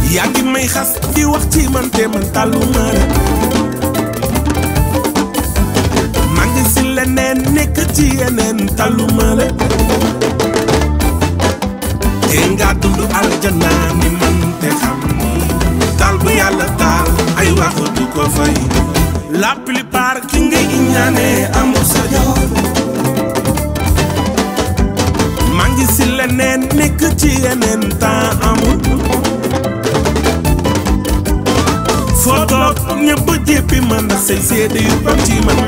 yaa ngi may xas di wax ci man te man tàlluma la maa ngi si leneen nekk ci yeneen tàlluma la te nga dund aljana ni man te xam ni taal bu yàlla taal ay waxu du ko fay la plupart ki ngay iñaane amul sa yoon maa ngi si leneen nekk ci yeneen temps amul foo toog ñëpp jéppi man ndax say seede yu bam ci man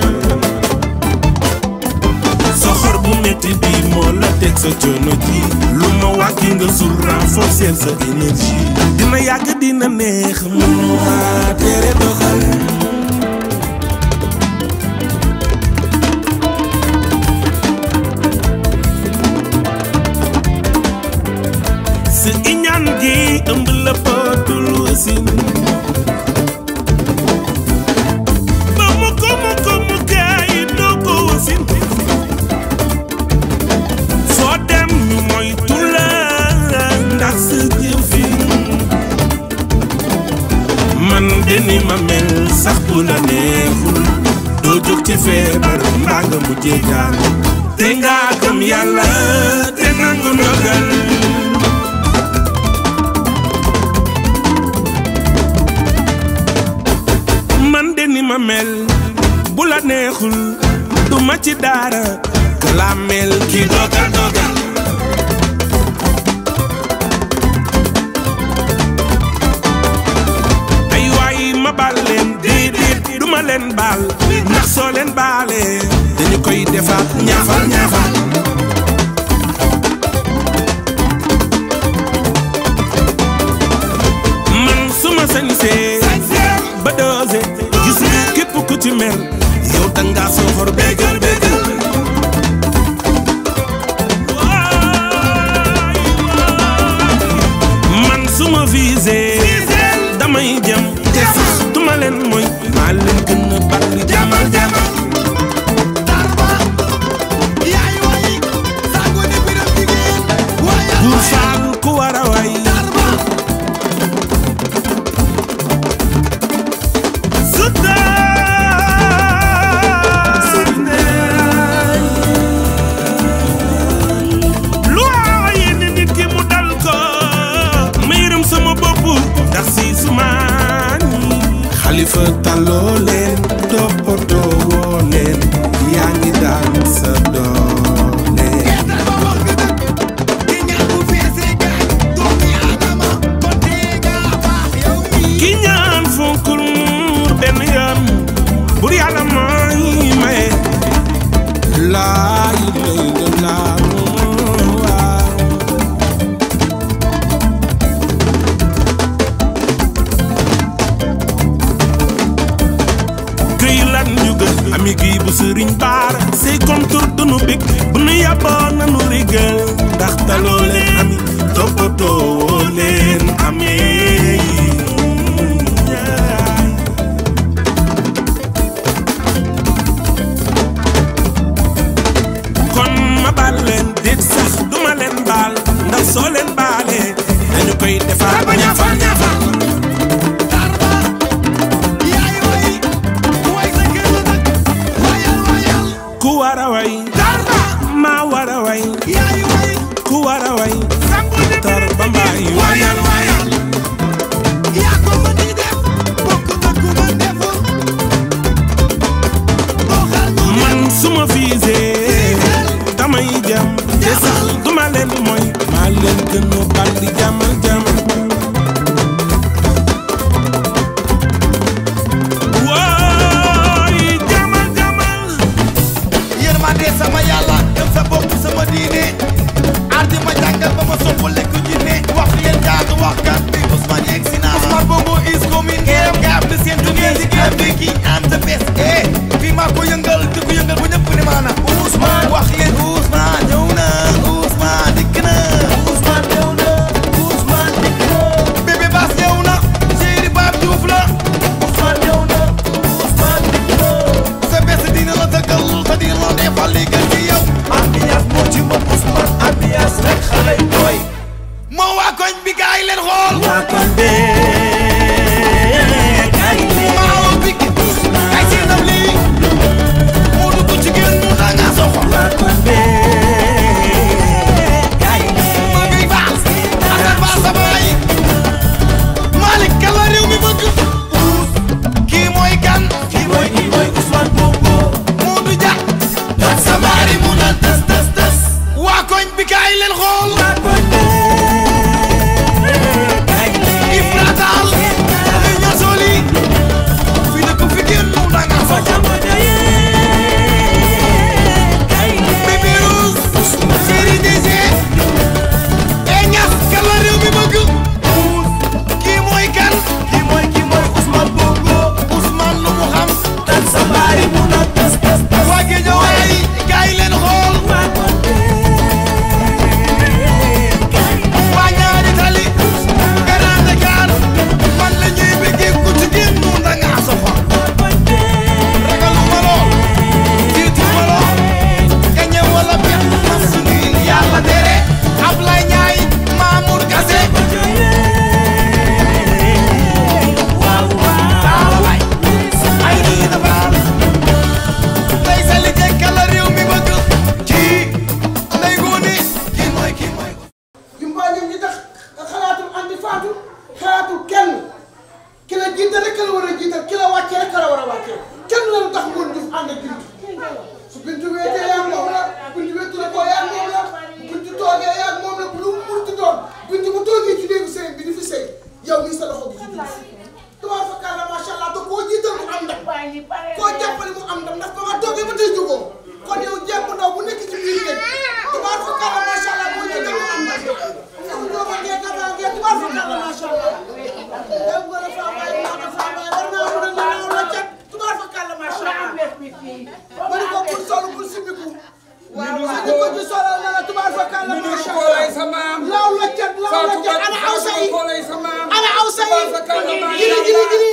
soxor bu metti bi moo la teg sa coono ji lu ma wàcci nga sul renforcer sa énergie dina yàgg dina neex mënuma tere doxal sa iñaan gi ëmb la pëtul wasin ba mu ko mu ko mu gaay doo ko wasin foo dem ñu moytu la ndax sa jëfin man de ni ma mel sax bu la neexul doo jóg ci feebar mbaa nga mujjee gaan te nga gëm yàlla te nangu ndogal man de ni ma mel bu la neexul du ma ci dara la mel ki dogal dogal ay waay ma baal leen déedéet du ma leen baal ndax soo leen baalee dañu koy defaat ñaafal ñaafal man suma sañsee ba doose gis nga képp ku ci mel yow danga soxor bégal bégal man suma visé damay jam te sax duma leen mooy maa leen gën a bari jamal jamal buur faal ku war a way lu waaye ne nit ki mu dal ko ma yërëm sama bopp ndax si sumaan xalifa taloo leen toppatoo woo leen yaa ngi daan sa doole ki ñaan fonkul muur benn yoon bur yàlla mooy maye laay lay la laa këy lan ñu gën ami gi bu sëriñ baara say kontur dunu bég bu nu yàbboo nanu rigal ndax taloo leen ami toppatoo woo leen amee kon ma baal leen déet sax duma leen baal ndax soo leen baalee dañu koy defaat ba ñaafal ñaafal ku war a way maa war a way ku war a way tar ba mbaay wayal wayal man suma visé damay jam te sax duma leen mooy maa leen gën a bari jamal jamal wooy jamal jamal yërmande sama yàlla gëm sa bopp sama diine ardi ma jàngal ba ma sopp lekk jinne wax leen jaatu wax kat bi Ousmane yegg si naa Ousmane Bongo is coming game gaab de seen jugee si game bi ki am the best eh fii maa ko yëngal di ko yëngal bu ñëpp ne maana Ousmane wax leen Ousmane ñëw na Ousmane dikk na Ousmane ñëw na Ousmane dikk na bébé Bass ñëw na Chéri Pape Diouf la Ousmane ñëw na Ousmane dikk na sa bés dina la dëggal te dina la defal li gën ci yow ambiance moo ci mën Ousmane ambiance rek xale yi doy moo waa koñ bi gaay leen xool xool waa kon bee kay leen maa woo bikki kay si ndam lii moo dugg ci génn mu danga soxo waa kon bee kay leen ma ngay baal asal baal sa baay Malick kan la réew mi bëgg kii mooy kan kii mooy kii mooy Ousmane Bongo Modou Dia ak sa baari mu naan tës tës tës waa koñ bi kaay leen xool waa kon bee kay leen Ibra Taal li ñasoli fi dëkk fi génn mu danga soxo jamono yee kay leen Bébé Rose Chéri DG e ñas kan la réew mi bëgg kii mooy kan kii mooy kii mooy Ousmane Bongo Ousmane lu mu xam tan sa baari mu na tas tas tas waa Géejawaay kaay leen xool waa kon bee kay leen waa ñaari tali Grand Dakar man la ñuy bëggee ku ci génn mu danga soxo ragaluma lool tiitu ma lool gañe wala bet man suñu yàlla tere Ablaye Ndiaye Mamour Kassé taaway ay nii dafa tey sa liggéey kala réew mi bëgg kii ndey góoni kii mooy kii mooy Jumba ñoom ñi tax xalaatul andi faatu xalaatul kenn ki la jiital rek la war a jiital ki la wàccee rek la war a wàccee kenn la tax ngoon Diouf ànd ak bintu su bintu weetee yaa moom la bintu weetu la koo yaa moom la bintu toogee yaa moom la lu mu munti doon bintu bu toogee ci néegu sëy bi di fi sëy yow mii sa loxo bi ci dugg tubaab fa kàlla macha allah te koo jiital mu am ndam koo jàppale mu am ndam ndax ba nga toogee ba tey jógoo kon yow jéem ndaw bu nekk ci biir ngeen tubaab fa kàlla macha allah boo jiital mu am ndam yow ñoo ma ngeen dafa ngeen tubaab fa kàlla macha allah yow nga la faa bàyyi maa ko faa bàyyi war naa mën a naaw la cat tubaab fa kàlla macha allah ma ne ko pour solo pour simbiku waaw waaw ko ci solo na la tubaab fa kàlla macha allah laaw la cat laaw la cat ana aw sa yi ana aw sa yi giri giri giri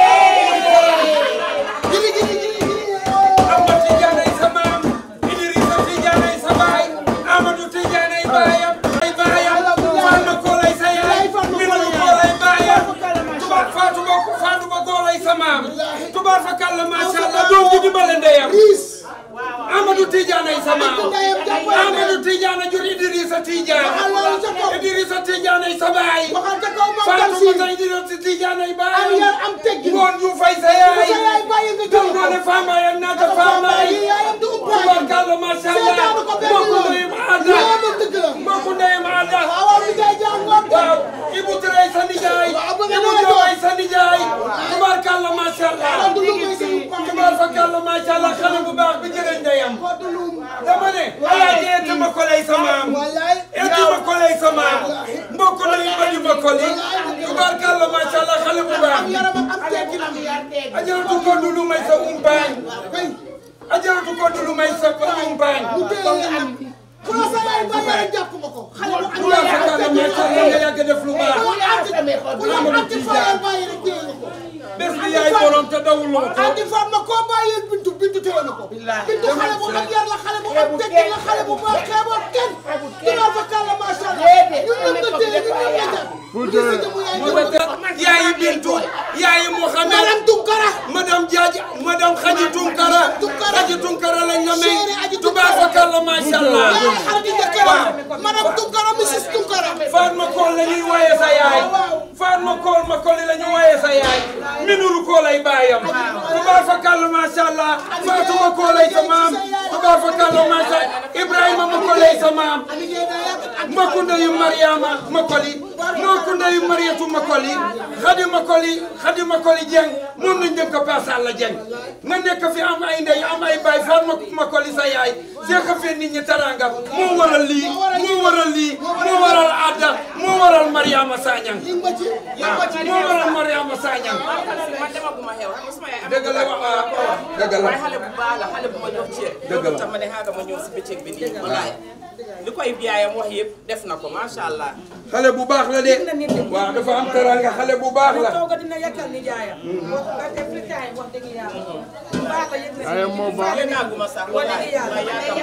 giri giri giri giri Ahmad Tidiane ay sa maam Idrissa Tidiane ay sa baay Amadou Tidiane ay baayam ay baayam Fatma Kool ay sa yaay Minanu Kool ay baayam tubaab Fatou Ba Fatou Ba Kool ay sa maam tubaab fa kàlla macha allah doom ji dimbale ndeyam riis Amadou Tidiane ay sa maam ndeyam jàppale Amadou Tidiane jur Idrissa Tidiane waxal loolu ca kaw Idrissa Tidiane ay sa baay waxal ca kaw moom Fatou Tamsir Ba Idrissa Tidiane ay am baayam yar am teggin ngoon yu fay sa sa yaay yaay bàyyi nga Dom jël ko doone Fama yam naata Fama yi yaayam du umpaay tubarkalla macha allah seetaanu ko benn mbokku yoon ndeyam aada yaayam ak dëgg la mbokku ndeyam aada waaw waaw mi jaay jàng ngoon waaw Ibou Touré sa nijaay Waaw, bëgg Ibou naa Diop jox. sa nijaay tubarkalla macha allah Koddu lu muy sëy pam tubarkalla macha allah xale bu baax bi jërë ndeyam koddu lu dama ne alaaji eeti ma ko lay sa maam wallaay eeti ma ko lay sa maam mbokku ndeyam ba di ma ko li tubarkalla macha allah xale bu baax am yaram ak am teggin am ajaratu koddu lu may sa umpaañ kay ajaratu koddu lu may sa umpaañ mu téye am ku la sa yaay bàyyi rek jàpp nga ko xale bu am bu la yar ak fekkee teggin macha allah nga yàgg def lu baax ku la anti ku la anti faayal bàyyi rek téye nga ko bés bi yaay borom te dawuloo ko anti faam na koo bàyyee bintu bintu téye na ko bintu xale bu am yar la xale bu am teggin la xale bu baax xeeboo kenn dinaa fa kàlla macha allah ñun ñëpp nga téye ñun ñëpp nga jàpp lii sa jëmu yaay moo tax yaayi Bintu yaayi Mouhamed madame Tunkara madame Diadji madame Khady Tunkara Tunkara. Khady Tunkara lañ la may Chérie Adji tubaab fa kàlla macha allah yaay xarit jëkkëram madame Tunkara Mrs Tunkara Fatma Kool la ñuy wooye sa yaay Fatma Kool ma Kool la ñu wooye sa yaay Minuru Kool ay baayam tubaab fa kàlla macha allah Fatuma Kool ay sa maam tubaab fa kàlla macha Ibrahima ma Kool ay sa maam liggéey naa yàgg ak mbokku ndeyu Mariama Makoli mbokku ndeyu Mariatu Makoli Xadi Makoli Xadi Makoli Dieng moom lañ dem ko Paas Alla Dieng nga nekk fi am ay ndey am ay baay Faat Makoli sa yaay seex a fee nit ñi taranga moo waral lii moo waral lii moo waral Adda moo waral Mariama Sagnang yi nga ci yi nga ci moo waral Mariama Sagnang man demaguma xew xam nga sama yaay am dëgg la waaw dëgg la waaye xale bu baax la xale bu ma jox cër Dëgg la. loolu tam ma ne xaaga ma ñëw si bëccëg bi nii wallaay li koy biyaayam wax yëpp def na ko macha allah xale bu baax la de de na nit ñi. waaw dafa am teraanga xale bu baax la tooga dina yàkkal ni jaayam wax nga def li taay wax dëgg yàlla bu baax la yëg na Ay, moo baax. Yéen a guma sax wax dëgg yàlla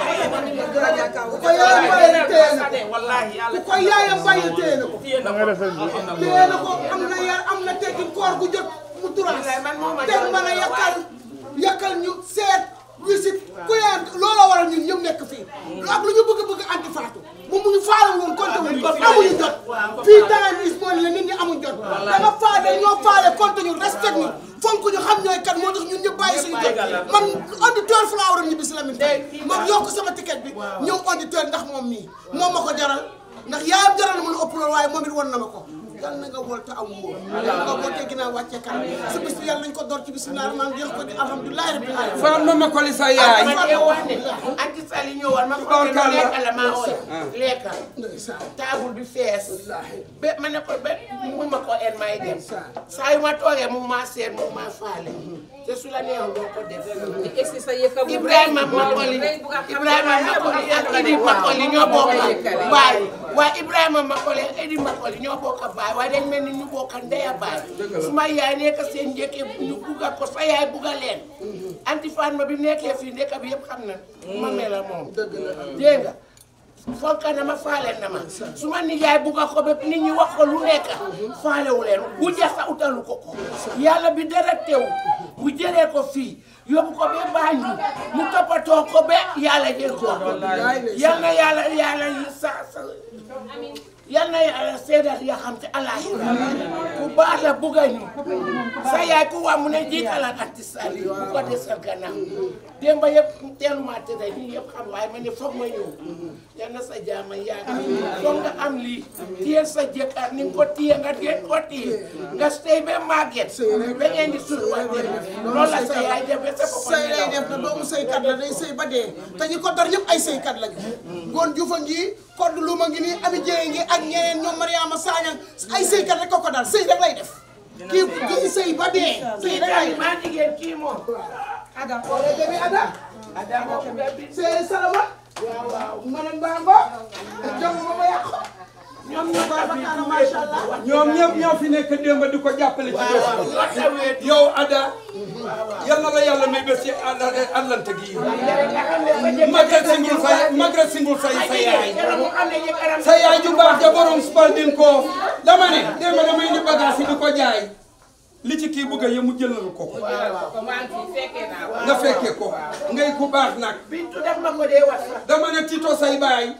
ku ko yaayam bàyyi téye na ko wallahi yàlla ku ko yaayam bàyyi téye na ko téye na nga ko defee téye na ko am na yar am na teggin koor gu jot mu turaas te mën a yakkal yakkal ñu seet wisit ku yaayam looloo waral ñun ñëpp nekk fii ak lu ñu bëgg bëgg anti faatu moom mu ngi faale woon compté wuñu amuñu jot fii temps is moon la nit ñi amuñ jot danga faale ñoo faale compté ñu respect ñu fonk ñu xam ñooy kat moo tax ñun ñëpp bàyyi suñu jot man auditeur fu laa waroon ñibbi si Lamine Faye ma yokk sama ticket bi ñëw auditeur ndax moom mii moom ma ko jaral ndax yaayam jaral na ma lu ëpp loolu waaye moom it won na ma ko yàlla na nga wol te am wóor yàlla nga wol te ginnaaw wàccee kan sa bis bi yàlla nañ ko door ci bisimilah rahmaan jeex ko di alhamdulilahi rabbil alamin Fatma Makoli sa yaay ma dee wax ne anti sali ñëwoon ma ko ne Tubaarkàlla. lekka la maa ooy lekka ndeysaan taabul bi fees ba ma ne ko ba mu ma ko en may dem saa yu ma toogee mu maa seet mu maa faale te su la neexoon doo ko def egsi sa yëkka bu Ibrahima Makoli Ibrahima Makoli ak Idi Makoli ñoo bokk baay waaye Ibrahima Makoli ak Idi Makoli ñoo bokk baay waaye dañ mel ni ñu bokk ndey a baay suma yaay nekk seen njëkke ñu bugga ko sa yaay bugga leen anti Fatma bi nekkee fii ndekka bi yëpp xam na ma mel la moom dégg nga fonka na ma faale na ma su ma nijaay bugga ko ba nit ñi wax ko lu nekk faalewu leen bu jasa utalu ko ko yàlla bi dara teew bu jëlee ko fii yóbbu ko ba Banjul mu toppatoo ko ba yàlla jël ko yal na yàlla yàlla sa sa yal na yàlla seedal ya xam te alaaxira ku baax la bugga ñu sa yaay ku waa mu ne jiitalal anti sali bu ko desal gannaaw démb yëpp teeluma tëdd ñi yëpp xam waaye ma ne foog ma ñëw yal na sa jaama yàgg foog nga am lii téye sa jëkkër ni nga ko téye nga gën ko téye nga stay ba màgget ba ngeen di surwante loolu la sa yaay def ba sa bopp sëy lay def na doomu sëykat la day sëy ba dee te ñi ko dar ñëpp ay sëykat lañu ngoon juufa ngi kodd luma ngi nii ami jéye ngi ak ñeneen ñoom Mariama Sagna ay sëykat rek ko ko dar sëy rek lay def kii kii sëy ba dee sëy kii rek lay tamit def maa jigéen kii moom ada ole bébé ada ada moo ko bébi sëy salama waaw waaw manan bango jom ma ma yàqu ñoom ñoo babakana masha Allah ñoom ñëpp ñoo fi nekk démb di ko jàppale ci bés bi ñoo tawee yow Ada yal na la yàlla may bés ci àllante gi nga xam ne sa jëkkër Maguette Singul sa Maguette Singul sa sa yaay yàlla mu xam ne jëkkëram sa yaay ju baax ja borom Spalding ko dama ne démb damay indi bagage yi di ko jaay li ci kii bëgg a yemu jëlal ko ko ko maa ngi fi fekkee naa ko. nga fekke ko ngay ku baax nag Bintu def ma ko dee wax sax dama ne Tito say baay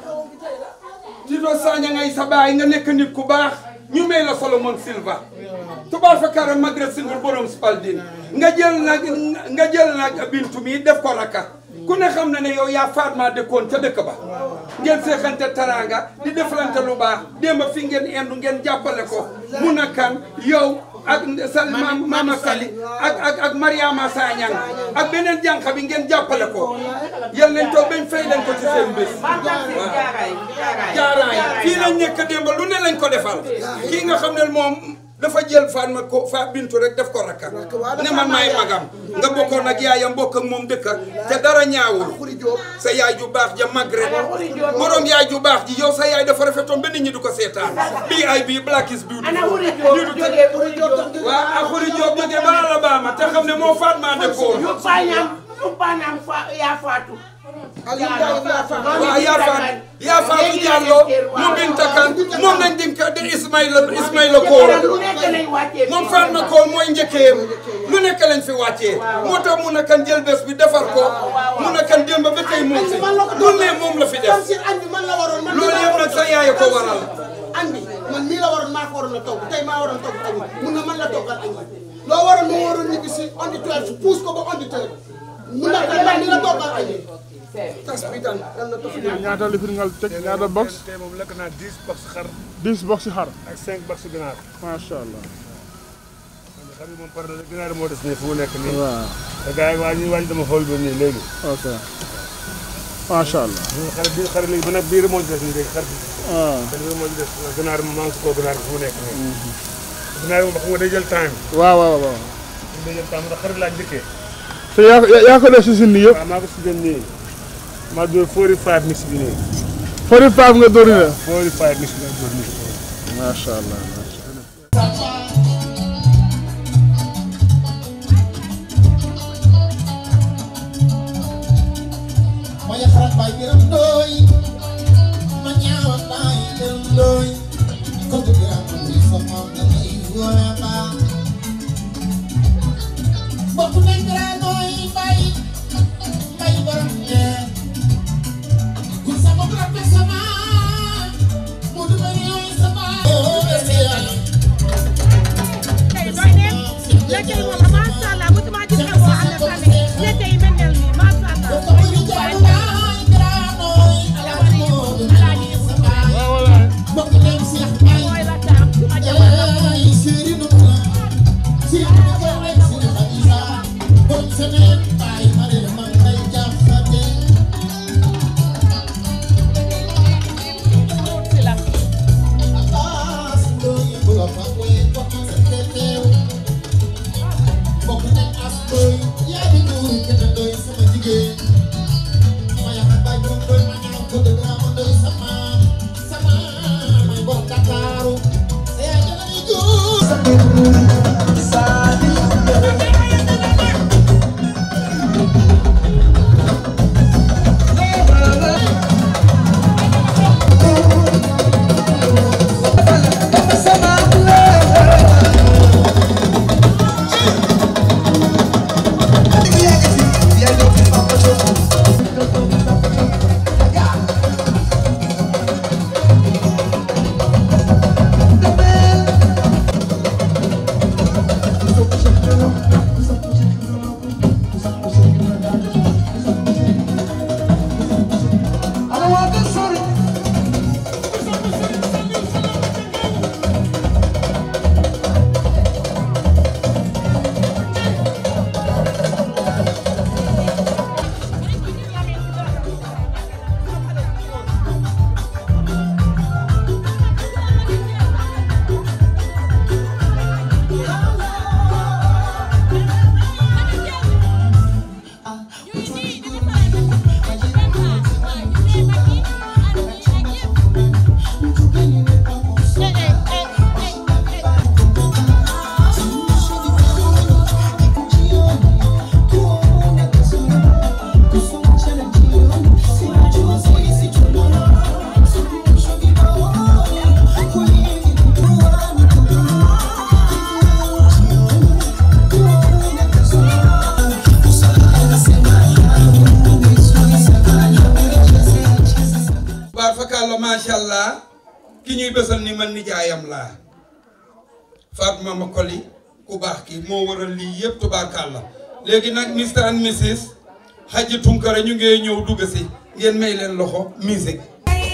Tito Sagna ngay sa baay nga nekk nit ku baax ñu may la Solomon Silva tubaar fa kara Maguette Singul borom Spalding nga jël nag nga jël nag bintu mi def ko rakka ku ne xam na ne yow yaa Fatma dëkkoon ca dëkk ba ngeen seexante taranga di deflante lu baax démb fi ngeen indu ngeen jàppale ko mun a kan yow ak sal maam Mama Sali ak ak ak Mariama Sagnang ak beneen jànq bi ngeen jàppale ko yal nañ toog bañ fay leen ko ci seen bés jaaraay jaaraay. jaaraay fii lañ nekk démb lu ne lañ ko defal kii nga xam ne moom dafa jël Fatma ko fa bintu rek def ko rakka ne man maay magam nga bokkoon ak yaayam bokk ak moom dëkka te dara ñaawul sa yaay ju baax ja Maguette borom yaay ju baax ji yow sa yaay dafa rafetoon ba nit ñi du ko seetaan bii ay bii black is beautiful ana wuri jóob jógee wuri jóob waaw ak Khoury Diop jógee ba Alabama te xam ne moo Fatma dëkkoon yu pañam yu pañam fa yaa faatu Aliou Ndiaye yaa fa waaw yaa faatu yaa faatu Diallo mu Binta Kan moom lañ di di Ismaïla Ismaïla Kool lu nekk lañ wàccee moom Fatma Kool mooy njëkkeem lu nekk lañ fi wàccee moo tax mun a kan jël bés bi defar ko mun a kan démb ba tey moom si lu ne moom la fi def Tamsir añ bi man la waroon man loolu yëpp nag sa yaay ko waral añ bi man mii la waroon maa ko waroon a togg tey maa waroon togg añ bi mun na man la toggal añ bi loo waroon moo waroon ñibbi si auditeur si pousse ko ba auditeur mun na kan man mii la toggal añ bi tas bi daan yal na tofi ñaata lifin nga teg ñaata box tey moom lekk naa 10 box xar 10 box xar ak 5 box ginaar. macha allah xar yi moom pare na ginaar moo des nii fu mu nekk nii. waaw te gars yi waa ñuy waaj dama xool ba nii léegi. ok macha allah xar bi xar léegi ba nag biir moo ci des nii léegi xar bi. ah xar bi moo ci des ginaar bi maa ngi si koo ginaar bi fu mu nekk nii. ginaar bi moom xam nga day jël time. waaw waaw waaw day jël time ndax xar laa njëkkee. te yaa ko yaa ko def si sin yëpp waaw maa ko si gën nii. maa dóor 45 mix bi nii. 45 nga dóori la 45 mix bi laa dóor nii. macha allah macha allah. ma yaxarat baay gërëm ndooy ma ñaawa baay gërëm ndooy ko ko gërëm ndooy sa maam da ngay wóora baa bokk nañ gërëm ndooy bay bay borom ñeer kun sa bopp la pes sama mu du ma ñëw sama oo ese yaay Lekkey moom macha allah mosuma gis xew boo xam ne tamit lekk yi mel ni macha allah. mooy la taam ma jabar si la. baar fakàlla macha allah ki ñuy bésal ni man nijaayam laa Fatma Makoli ku baax ki moo waral lii yëpp tubaarkàlla léegi nag Mr and Mrs Hadji Tunkara ñu ngee ñëw dugg si ngeen may leen loxo musique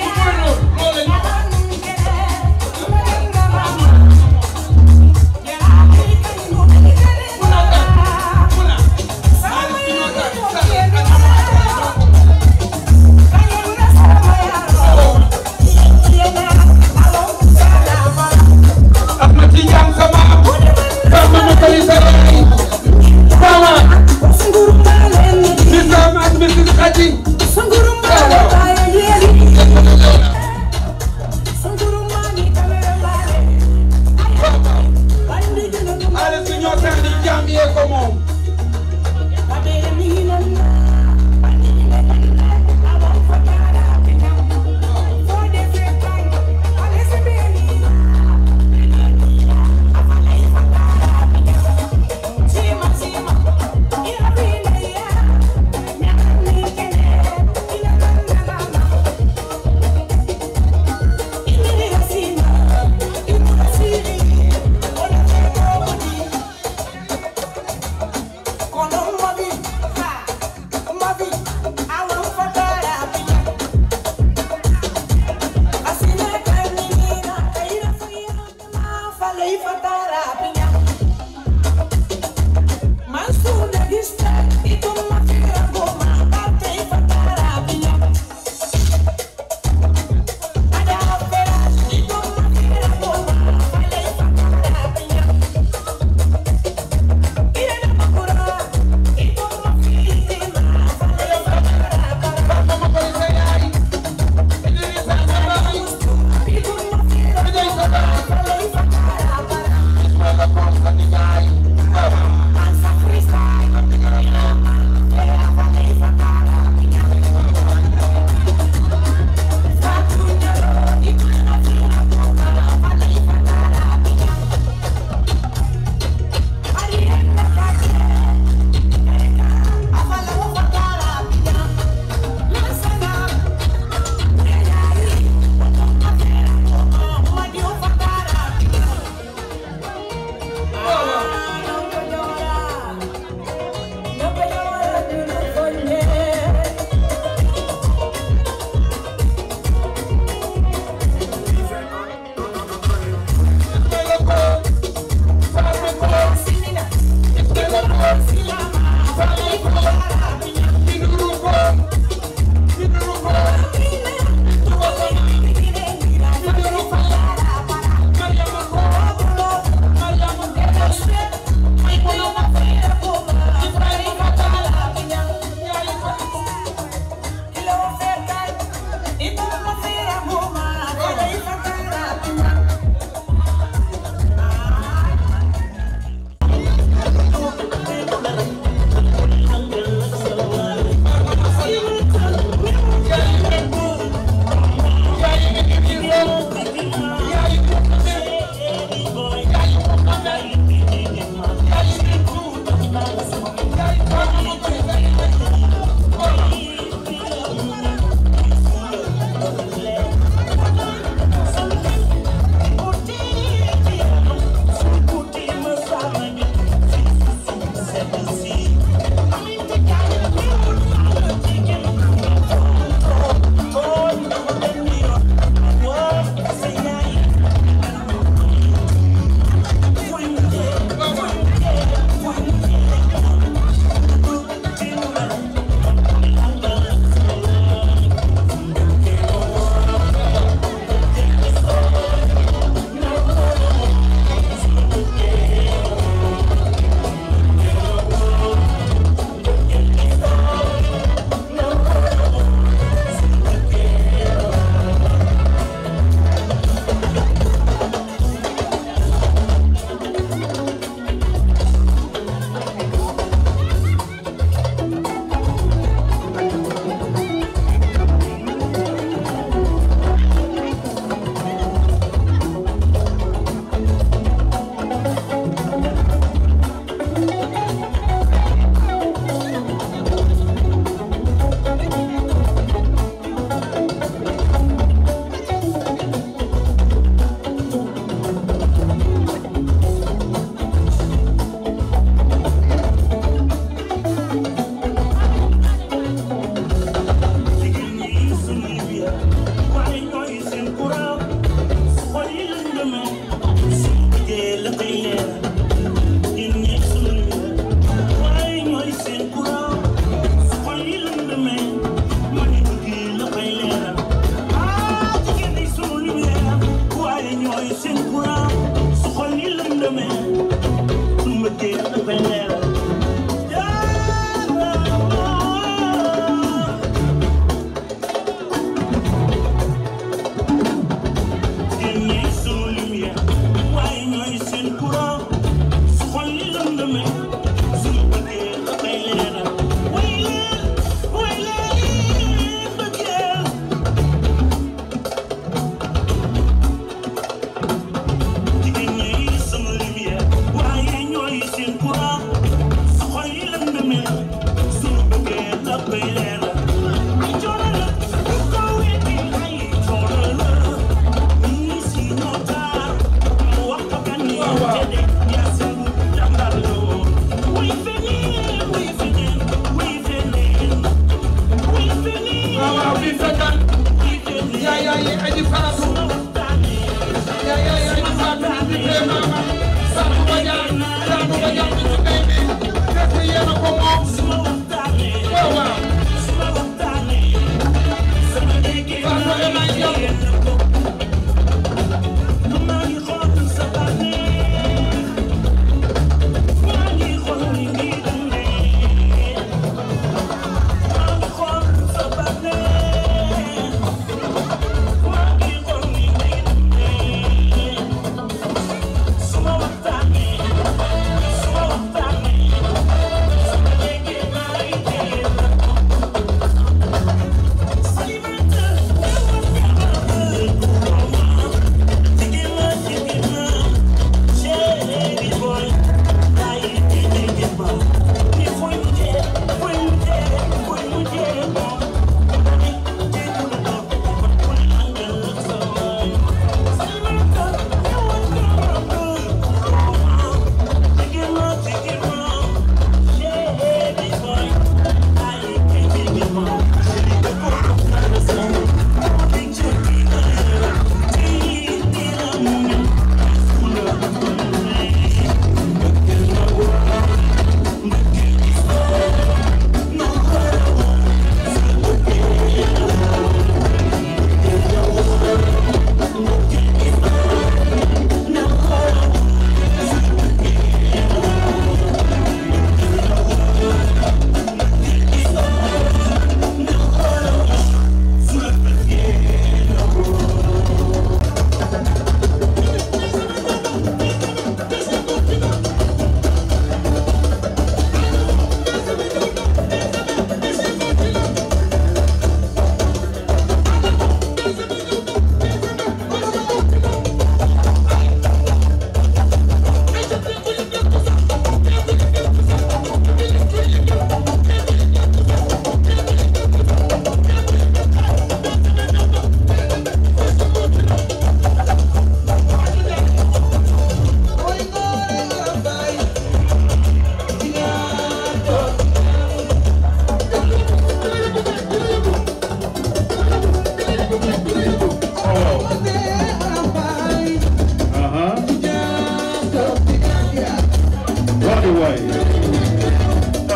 Ahmad Tidiane sama Fatma Makoli sa yaay sama Mr and Mrs Hadji xaalis bi ñoo tax di jaam yee ko moom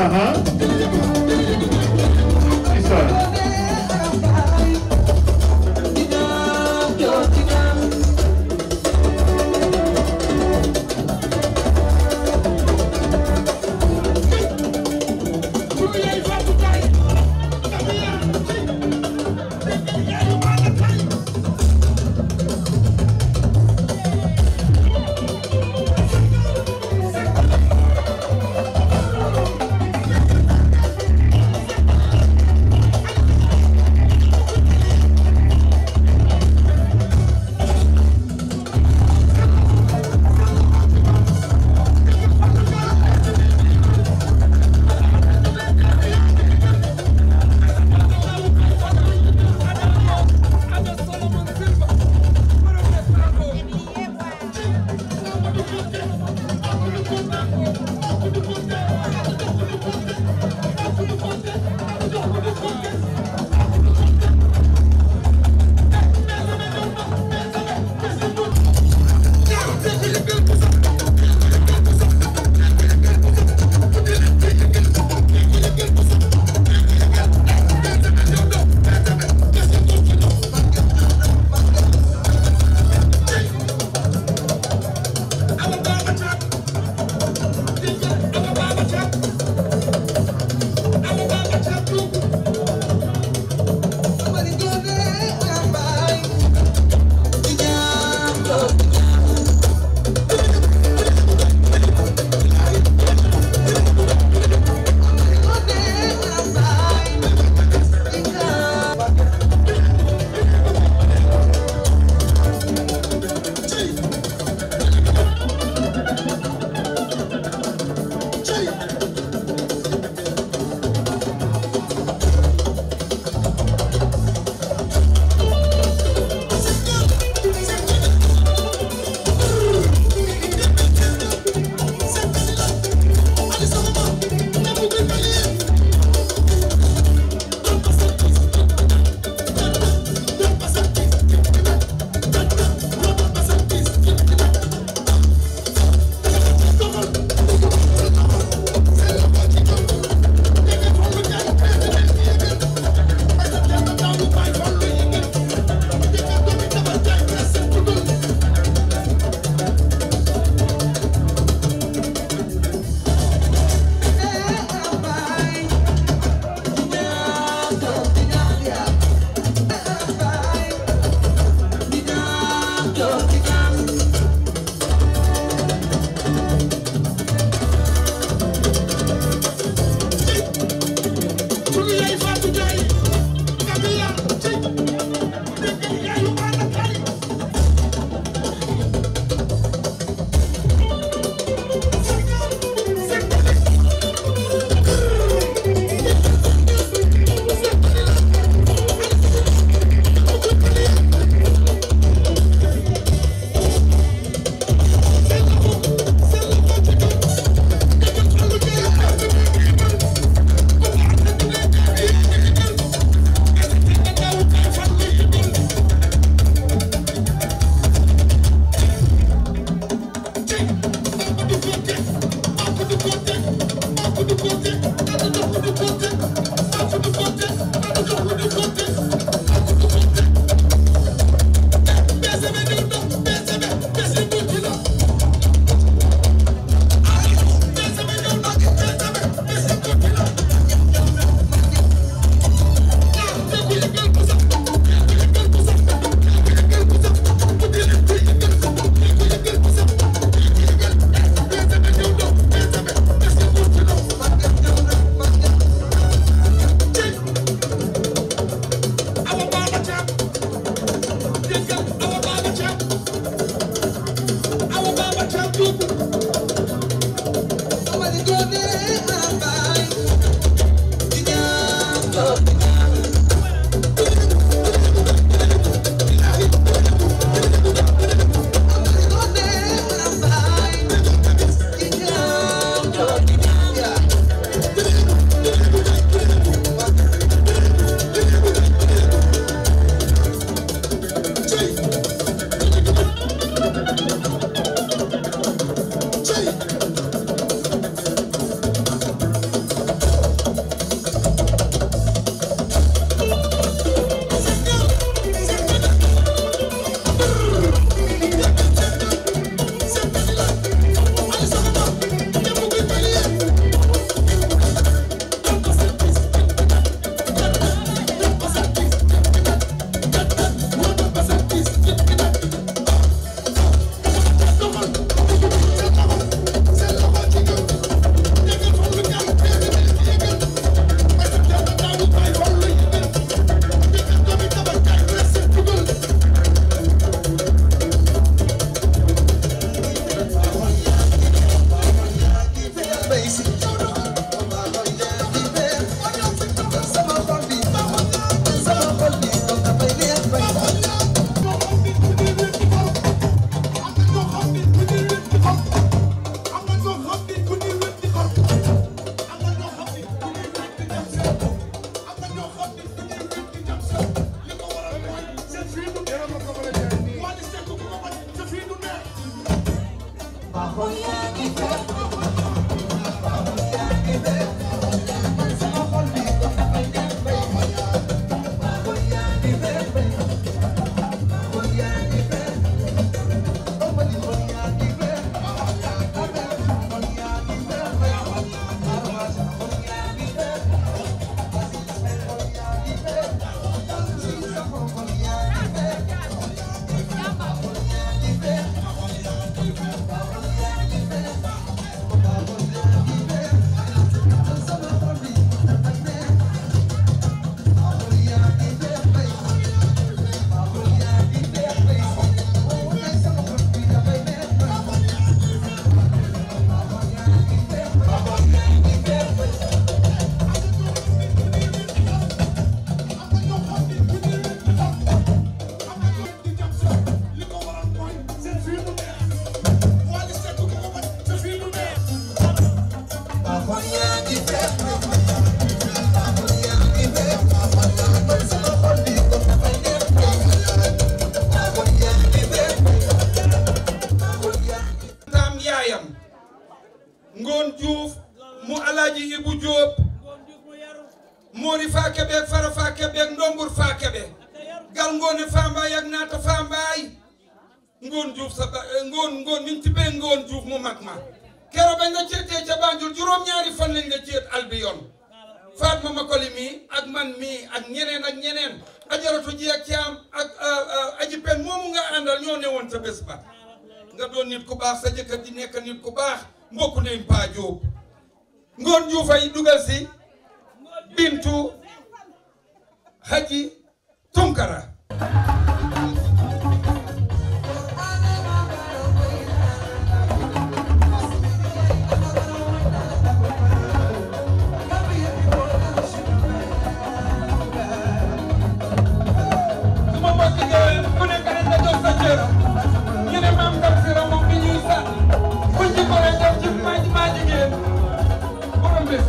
Hey! taam yaayam ngoon juuf mu alaaji ibu jóob moori faa kebeeg fara faa kebeeg ndombur faa kebe gal ngoone faambaay ak naata faambaay ngoon juuf sa ba ngoon ngoon niñ ci bee ngoon juuf mu mag ma kero bañ la ceetee ca Banjul juróom-ñaari fan lañ la ceet albiyon Fatma Makoli mii ak man mii ak ñeneen ak ñeneen ajaratu ji ak caam ak aji pen moomu nga àndal ñoo ne woon ca bés ba nga doon nit ku baax sa jëkkër di nekk nit ku baax mbokk nañ paa Jóob ngoon juufay dugal si bintu haji tunkara suma mbokk ngeen ku nekk rek nga jox sa cër ñu ne maam Ndam si ra moom bi ñuy sax buñ ci ko rek def ci maa maa jigéen borom bés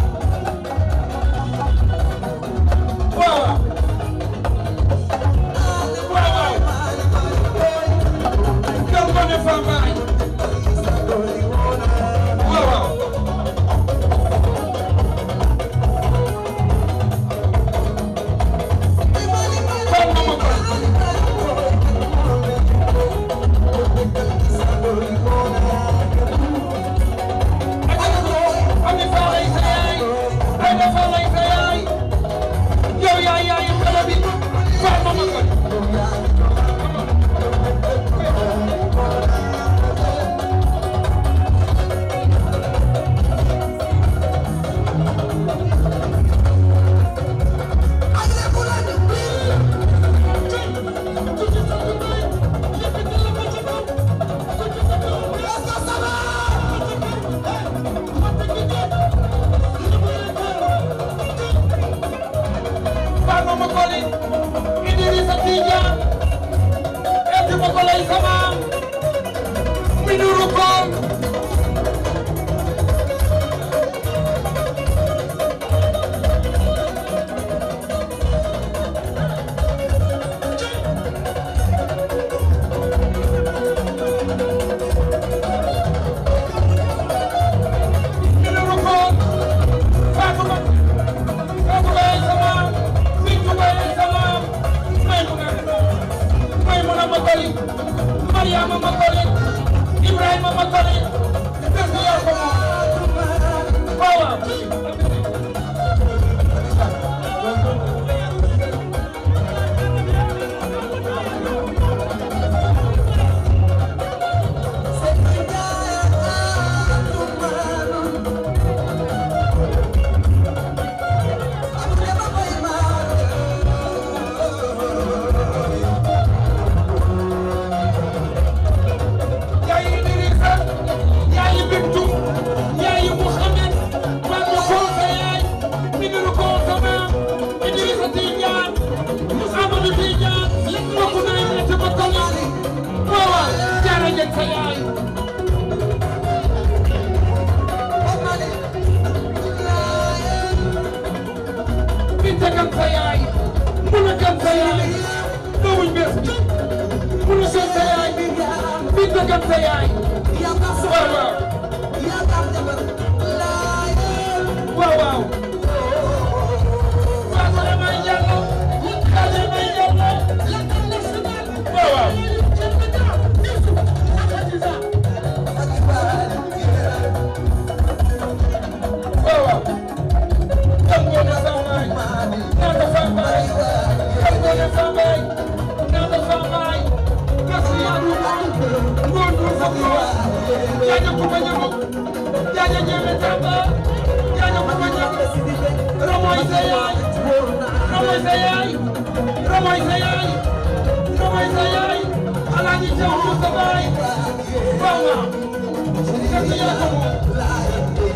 waaw waaw waaw kër Ngoné Fambaay waaw waaw Baal ma ma ko Ami Faal ay sa yaay Aïda Faal ay sa yaay yow yaay yaayu xale bi Faal ma ma ko Faal ma ma ko li Idrissa Tijaan eti ma ko lay sama mi nuru ko mi nuru ko Faatu ma Faatu lay sama Bintu lay sama may mu na may mu na ma ko li Mariama ma ko li Ibrahima ma ko li bés bi yor ko moom waaw waaw yaayi Idrissa yaayi Bintu yaayi Mouhamed Fatou Kow sa yaay Minirou Kow sa maam Idrissa Tidiane Amadou Tidiane mbokku naa yi ci ba kolo waaw waaw jaara jeg sa yaay Binta Gam sa yaay Mbula Gam sa yaay doomuñ bés bi Mbula Gam sa yaay Binta Gam sa yaay waaw waaw Romoy sa yaay Romoy sa yaay Romoy sa yaay Romoy sa yaay Alaaji Jaw du sa baay waaw waaw kër yaa ko moom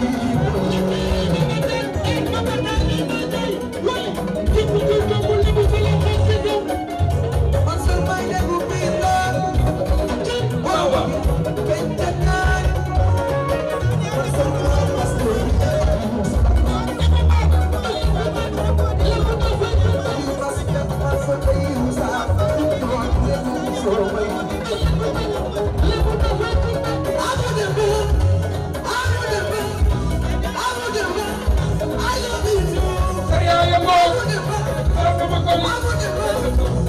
waaw waaw sa yaay a moom waaw dama ko li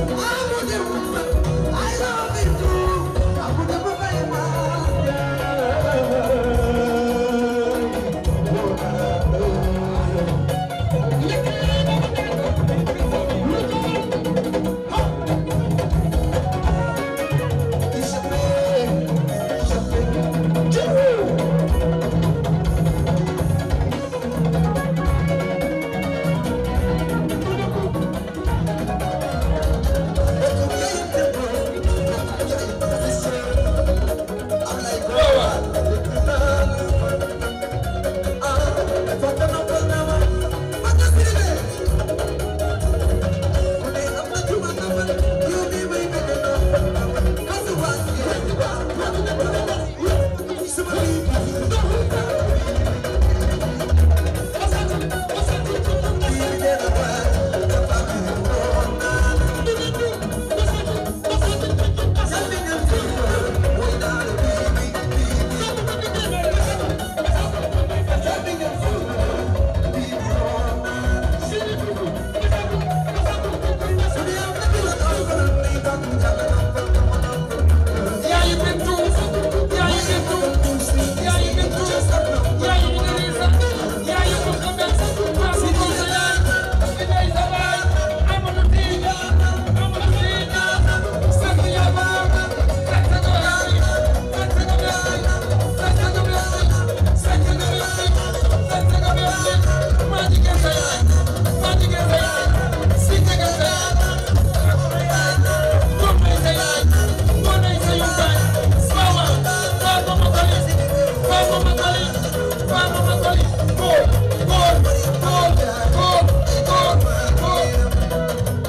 waaw waaw yaayu Bintu yaayu Bintu yaayu Bintu yaayu Idrissa yaayu Mouhamed Fatou Sow sa yaay Idrissa sa baay Amadou Tidiane Amadou Tidiane sant yàlla sant ko yaay sant ko yaay sant ko yaay sant ko yaay sant ko yaay maa jigéen sa yaay maa jigéen sa yaay si jigéen sa yaay doom nay sa yaay doom nay sa yumbaay waaw waaw Fatou Makoli Fatou Makoli Fatou Makoli góor góor góor góor góor góor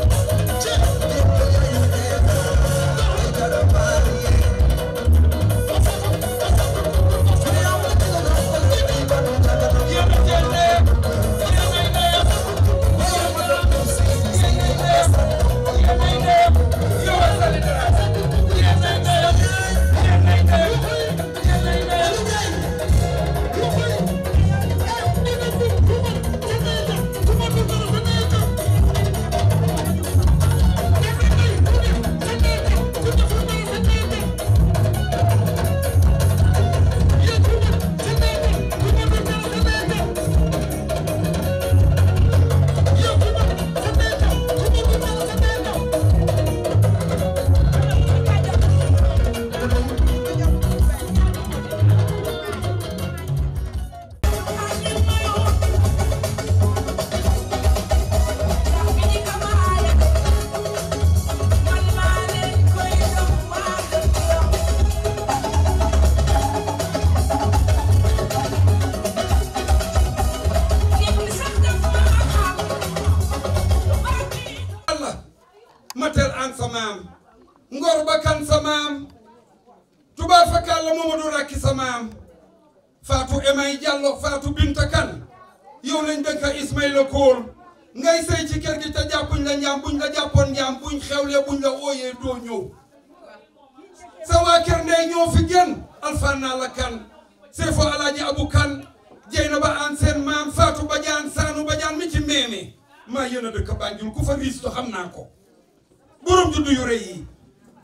Allah matel an sa maam ngor ba kan sa maam tubaab fakal la Mamadou Rakki sa maam Fatou Emay Diallo Fatou Binta Kan yow lañ dëkk Ismaïla Kool ngay sëy ci kër gi te jàppuñ la njaam buñ la jàppoon njaam buñ xewlee buñ la ooyee doo ñëw sa waa kër ndey ñoo fi gën alfanna la kan seefo alaaji abu kan jeyna ba an seen maam Fatou Badiane Sanu Badiane mi ci meeme maa yéen a dëkk Banjul ku fa riis to xam naa ko borom juddu yu rëy yi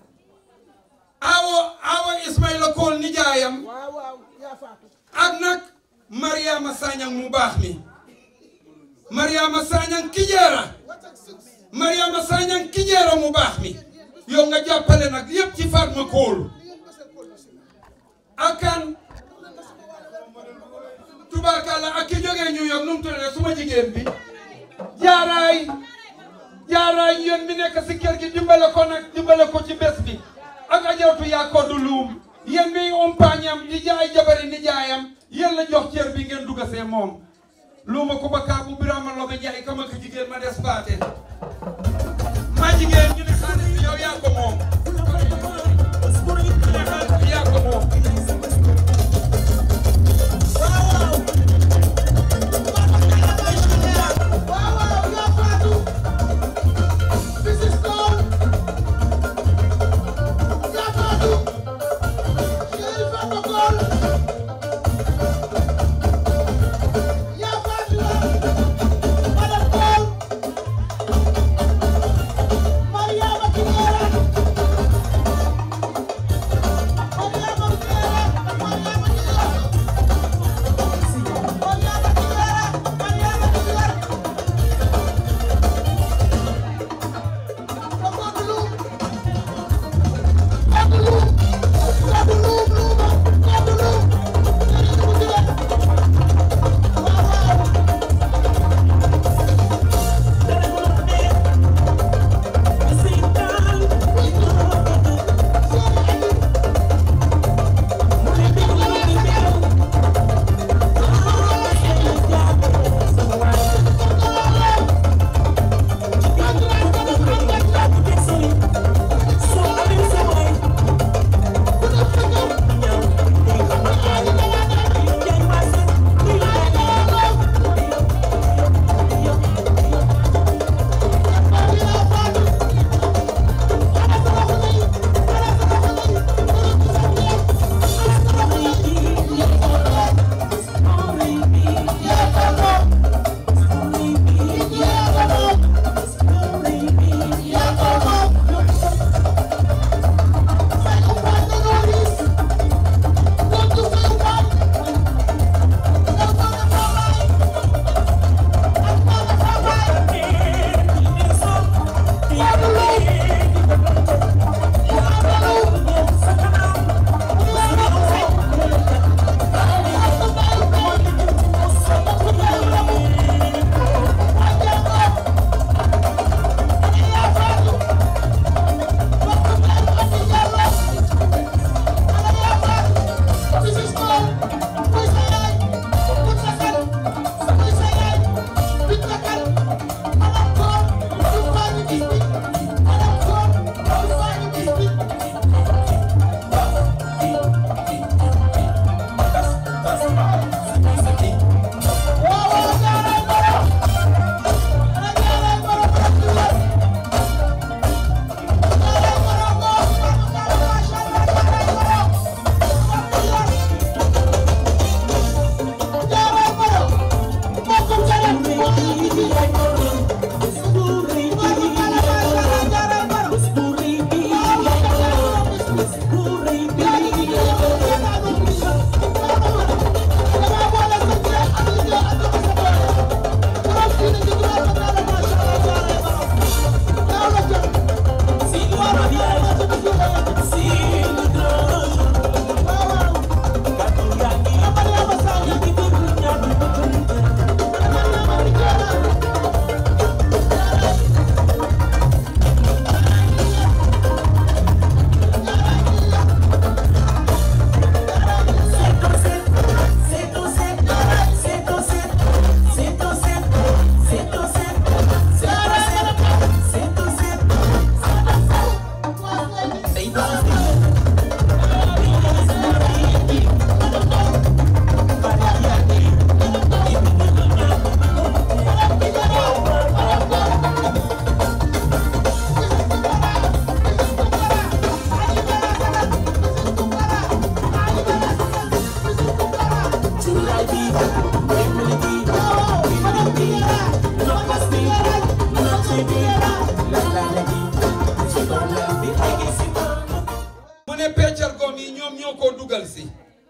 awo awo Ismaïla Kool nijaayam waaw waaw yaa faatu ak nag Mariama Sagnang mu baax mi Mariama Sagnang Kijeera Mariama Sagnang Kijeera mu baax mi yow nga jàppale nag yépp ci Fatma Kool ak kan tubaarkàlla ak ki jógee New York nag nu mu tuddee suma jigéen bi jaaraay jaaraay yéen mi nekk si kër gi dimbale ko nag dimbale ko ci bés bi ak ajaratu yaa ko du luum yéen mi umpaañam di jaay jabari ni jaayam yéen la jox cër bi ngeen dugga see moom luuma ko ba kaabu birama lobe njaay kama ko jigéen ma des paate ma jigéen ñu ne xaalis bi yow yaa ko moom ñu ne xaalis bi yaa ko moom mu ne peccal goom yi ñoom ñoo ko dugal si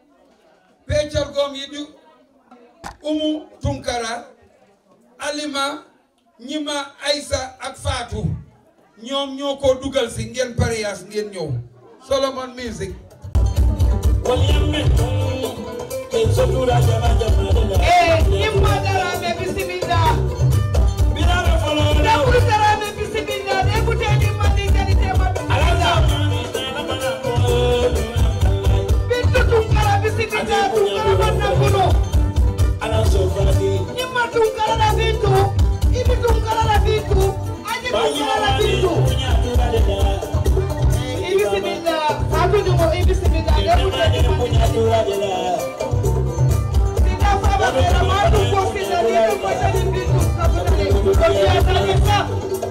peccal goom yi du umu tunkara alima ñima aysa ak faatu ñoom ñoo ko dugal si ngeen pariyaas ngeen ñëw solomon music Eh, Imma Daraame bisimila. Debulu Dramé bisimila. Debuteni Mandingani Tema bisimila. Bintu Tunkara bisimila. Tunkara Bannakuno. Nyima Tunkara la Bintu. Ibi Tunkara la Bintu. Aji Tunkara la Bintu. Ibisimila. Fatou Dungo ibisimila. Debuteni Mandingani. Sina Faba Kera Madu Kofina. Nidu Mwetani Bintu. Kabutani. Kofia Tanisa.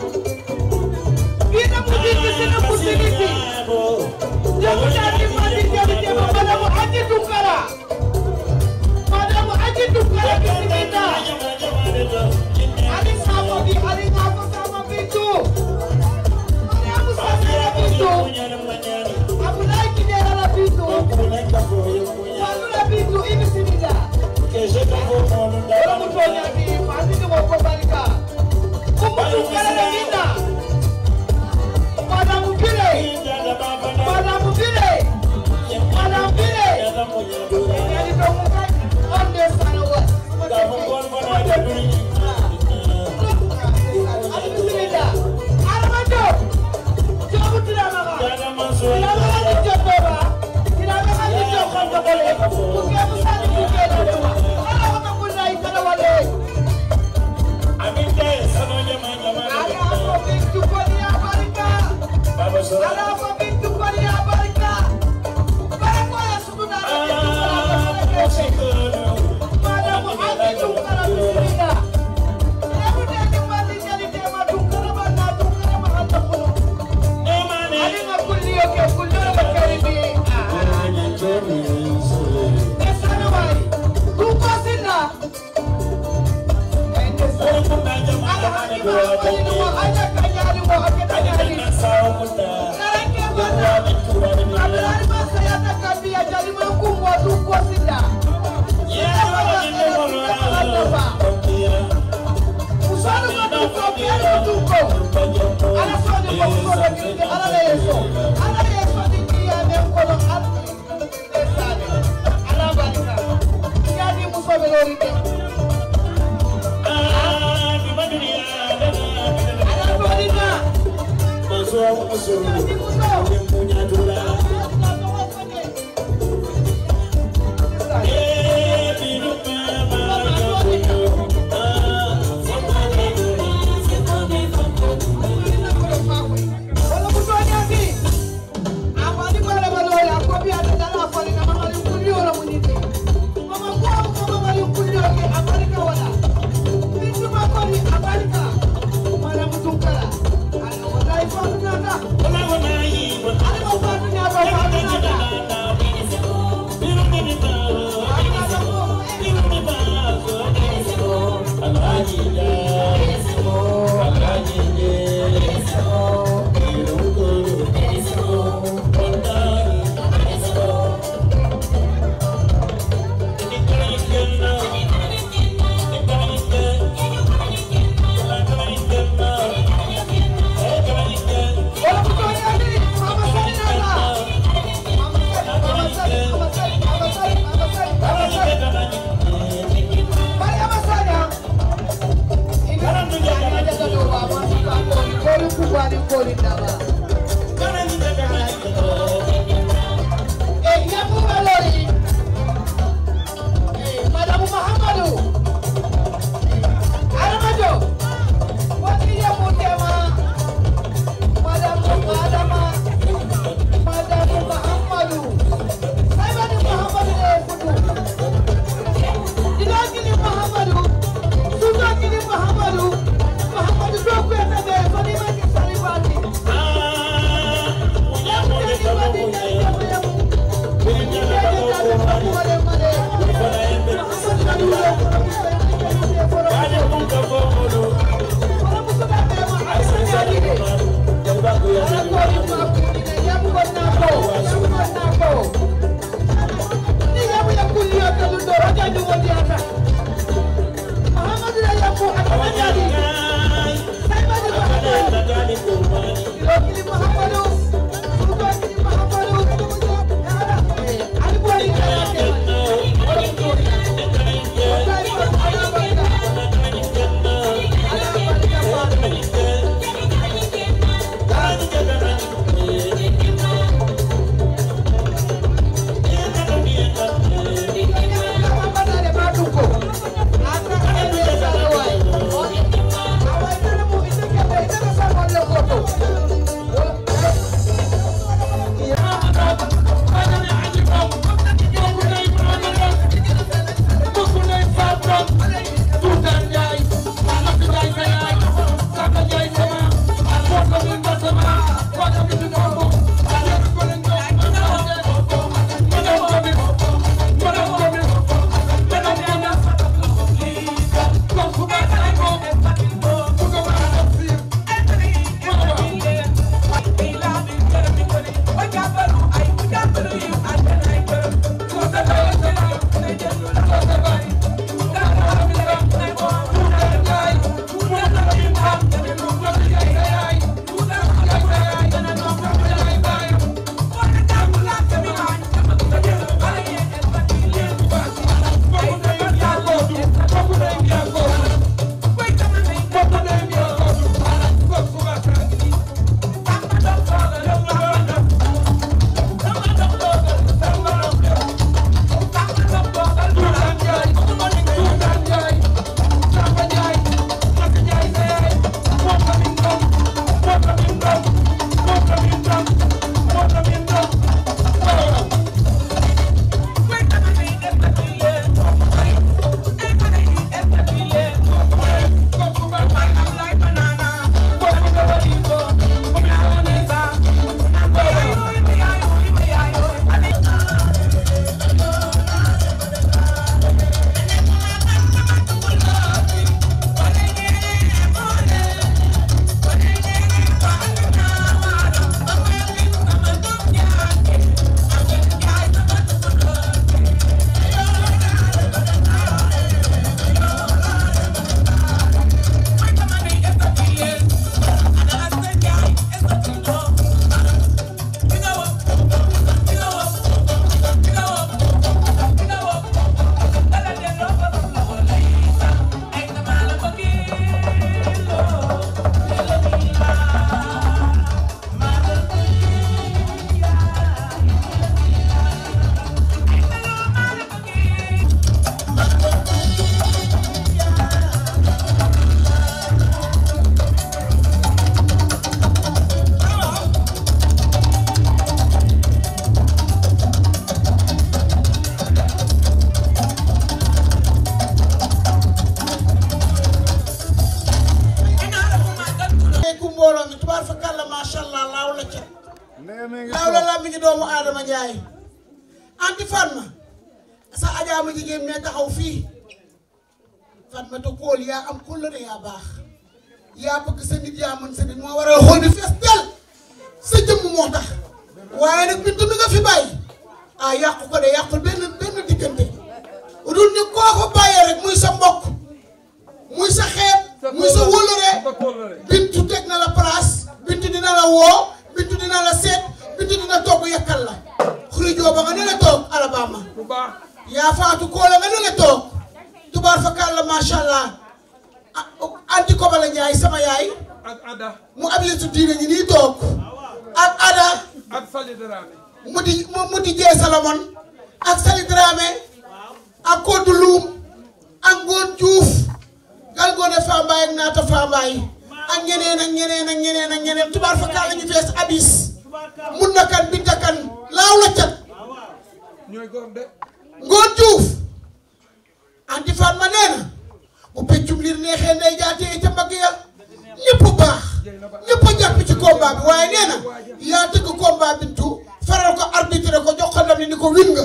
Bina muziki sina muziki. Debuteni Mandingani Tema. Madamu Aji Tunkara. Madamu Aji Tunkara bisimila. Ali Sabo bi Ali Ngako Sabo Bintu. Mariamu Sasira Bintu. Abdoulaye Kidera la Bintu. Fallou la Bintu ibisimila. Wala mutonya bi fasi ni ko barika. Kumbu Tunkara la Binta. Madamu Bire. Madamu Bire. Madamu Bire. Yani to mu kai on the sana wa. Ali bisimila. Armando. Jobu tirama ka. Tirama ka ni jobo ba. Tirama ka ni jobo kan jobo le. Kuke musani kuke la lewa. Ala ko ka kunna itara wale. Ala ko bintu koni ya barika. Ala ko bintu koni ya barika. Barako ya suduna na bintu kala ka sele kese. Madamu ati tunkara bisimila. Ebu deni mali nyali tema tunkara bana tunkara mahanta kuno. Ali ma kulli yoke kulli yoke karibi. Nesana wai. Tuko sina. Ala hadi ma wali ni mo aja kanyali mo ake kanyali. Nareke bana. Abdulhadi ma sayata kabia jali ma kumwa tuko sina. Sina bana sina sina bana ba. Usanu ma tuko biari ma tuko. Ala soni ko ko do kiri ala le yeso. Ala yeso di kiya ne ko do ala. Esane. Ala barika. Ya di muso be lori de. Ala barika. Ya di muso. Wala mutonya bi. Amani bala bala ya ko bi ada dala fali na mama li kulli wala muniti. Mama ko ko mama li kulli ke Amerika wala. Bintu ma ko ni Amerika. Mala mutunkara. Ala wala ifa nada. Ala ma fa dunya ba fa nada. Wala mutonya bi. Mama sani nada. Mama sani, mama sani, mama sani, mama sani, mama sani, mama sani. Mariama Sanya. Ina Sanya jaga doa masuk kori kori kubwa ni kori ndawa. Eh, ya Mubalori. Eh, Madamu Muhammadu. Aramado. Wakili ya Mutema. Madamu Madama. Madamu Muhammadu. Saibani Muhammadu ne kudu. Dilakili Muhammadu. Sudakili Muhammadu. Muhammadu doku ya tabe. Fani maki salibati. Njaay anti Fatma sa ajaa ma jigéen mee taxaw fii Fatma te kool yaa am kóllëre yaa baax yaa bëgg sa nit yaa mën sa nit moo waral xool bi fees del sa jëmm moo tax waaye nag bintu mi nga fi bàyyi ah yàqu ko de yàqul benn benn diggante dul ni koo ko bàyyee rek muy sa mbokk muy sa xeet muy sa wóllëre bintu teg na la place bintu dina la woo bintu dina la seet bintu dina togg yakkal la xuri jooba nga ne la toog Alabama yaa faatu koola nga ne la toog tubaar fa kàlla macha allah anti kobala Njaay sama yaay ak Ada mu abiyetu diine ngi nii toog ak Ada ak Sali Dramé mu di mu di jee Salomon ak Sali Dramé ak Kodou Loum ak Ngoon Diouf gal ngoone Fambaay ak Naata Fambaay ak ñeneen ak ñeneen ak ñeneen ak ñeneen tubaar fa kàlla ñu fees abis mun na kan binta kan laaw la cat ñooy góor de Ngoon Diouf anti Fatma nee na bu peccum liir neexee nday jaatee ca mbagg ya ñëpp baax ñëpp a jàpp ci combat bi waaye nee na yaa tëgg combat bintu faral ko arbitré ko jox ko ndam ni ko win nga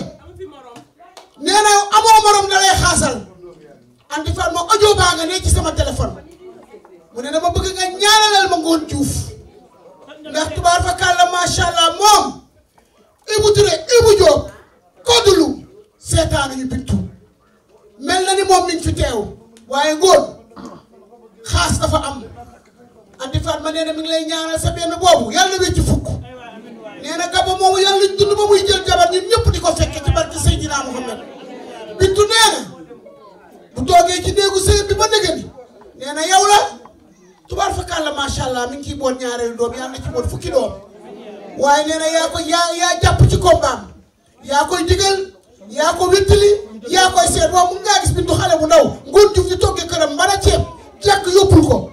nee na amoo morom da lay xaasal anti Fatma audio baa nga ne ci sama téléphone mu ne dama bëgg nga ñaanalal ma Ngoon Diouf ndax tubaar fa kàlla macha allah moom Ibou Touré Ibou Diop kodulu seetaanuñu bintu mel na ni moom mi ngi fi teew waaye ngóon xaas dafa am anti Fatma nee na mi ngi lay ñaanal sa benn boobu yàlla na wecc fukk nee na gaba moomu yàlla nañ dund ba muy jël jabar ñun ñëpp di ko fekke ci barke Seydina Muhammad bintu nee na bu toogee ci néegu sëy bi ba nëgë ni nee na yow la tubaar fa kàlla macha allah mi ngi ciy boot ñaareelu doom yàlla na ci boot fukki doom waaye nee na yaa ko yaa yaa jàpp ci kombaam yaa koy digal yaa ko wéttali yaa koy seet waaw mun ngaa gis bintu xale bu ndaw ngoon juf di toggee këram mbana ceeb jàkk yóbbul ko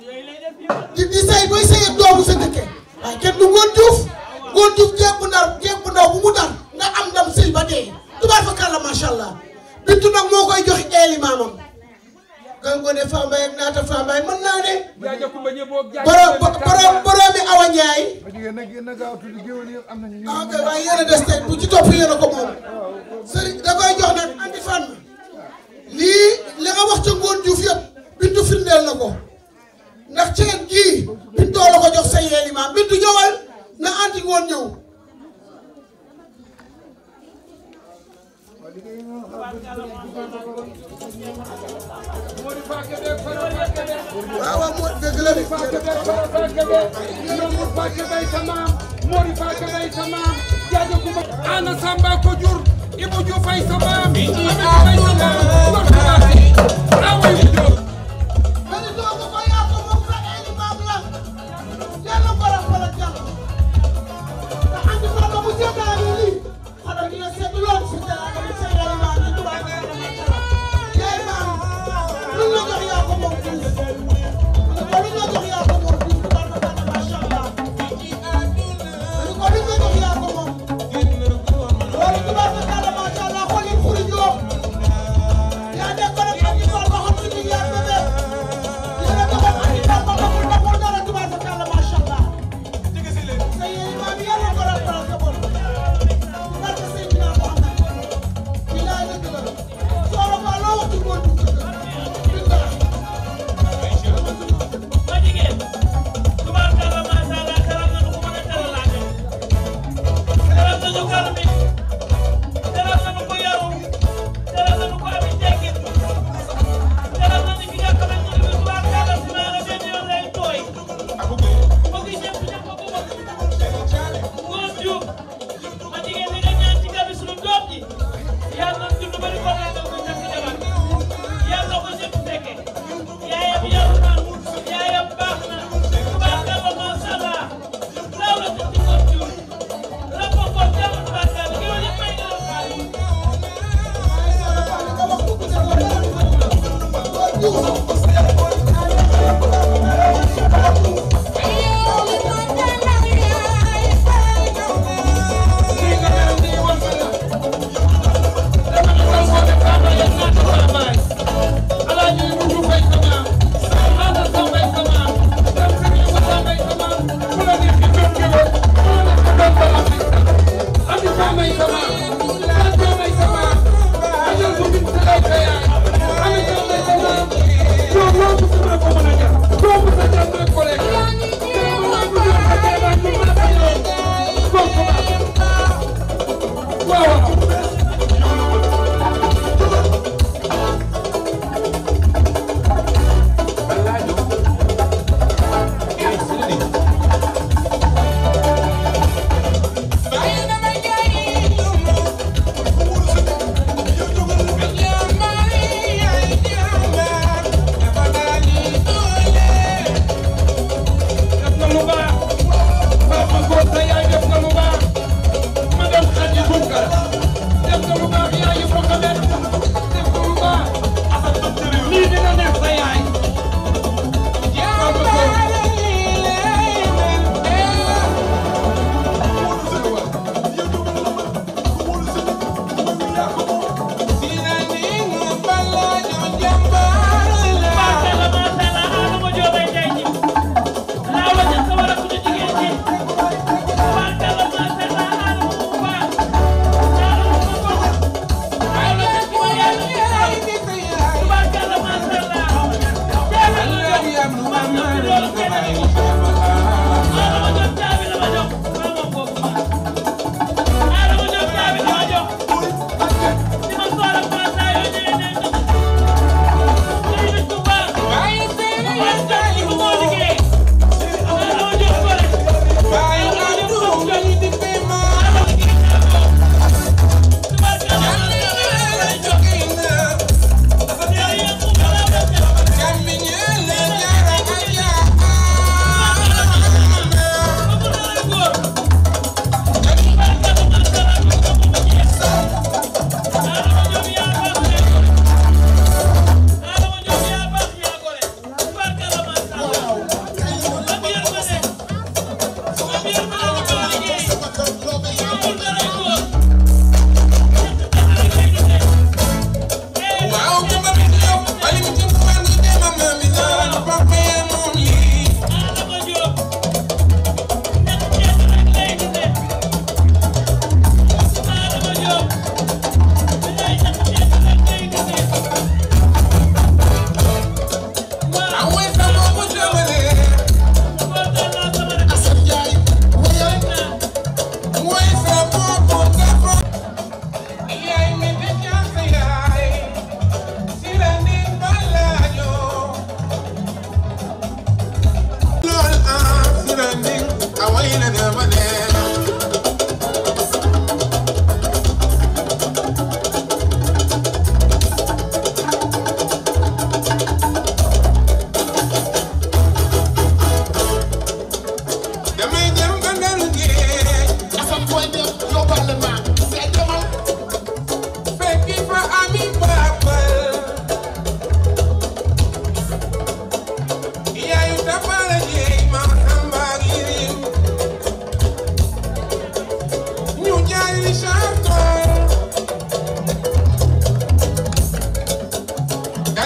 di di say bay say ak doomu sa dëkke waaye kenn du ngoon juf ngoon juf jeeg bu ndar jeeg bu ndaw bu mu dar nga am ndam sëy ba dee tubaar fa kàlla macha allah bintu nag moo koy jox eeli maamam gal ngoone Fambaye ak naata Fambaye mën naa ne borom borom borom bi Awa Ndiaye ah kay waaye yéen a des tey bu ci topp yéen a ko moom sëriñ da koy jox nag anti Fatma lii li nga wax ca ngoon Diouf yëpp bintu firndeel na ko ndax ceen gii bintoo la ko jox sa yeeli maam bintu ñëwal na anti ngoon ñëw waaw waaw moo dëgg la de ana samba ko jur Ibou Diouf ay sa maam Ami Diouf ay sa maam Ngor Faati awa Ibou Diouf Mani doo ko ko yaa ko moom sa eeli maam la yàlla borom borom jàmm te andi Fatma bu seetaanee lii xanaa dina seet lool si teraanga bi sa yeeli maam yi tubaab yaay maam luñ la jox yaa ko moom tuuti ko luñ la jox yaa ko moom tuuti tubaab ba tànn macha allah ko luñ la jox yaa ko moom loolu tubaab ba tànn macha allah xool yi xuri joo yaa nekkoon ak andi Fatma xam si ni yaa bébé yéen a doxal andi Fatma xamul xamul dara tubaab ba tànn macha allah sa yeeli maam yàlla borom borom sa bopp barke Seydina Muhammad bilaay dëgg la sooro ba loo wax ci góor dugg bilaay ma jigéen tubaarkalla macha allah teral nañu ko mën a teralaate teral nañu gar mi teral nañu ko yaru teral nañu ko ami teggin teral nañu ki nga xamante ne bii tubaarkalla si maanaam benn yoon lay tooy bëgg ñëpp ñëpp ko bëgg Ngor Diouf ma jigéen li nga ñaan ci gabi suñu doom ji yàlla na dund ba di ko laajal ko ñàkk jabar yàlla ko ñëpp fekke yaayam yaru na yaayam baax na tubaarkalla macha allah laaw la ci Ngor Diouf rabbo ko jàmm tubaarkalla ki wala may nga la faale Ami Fama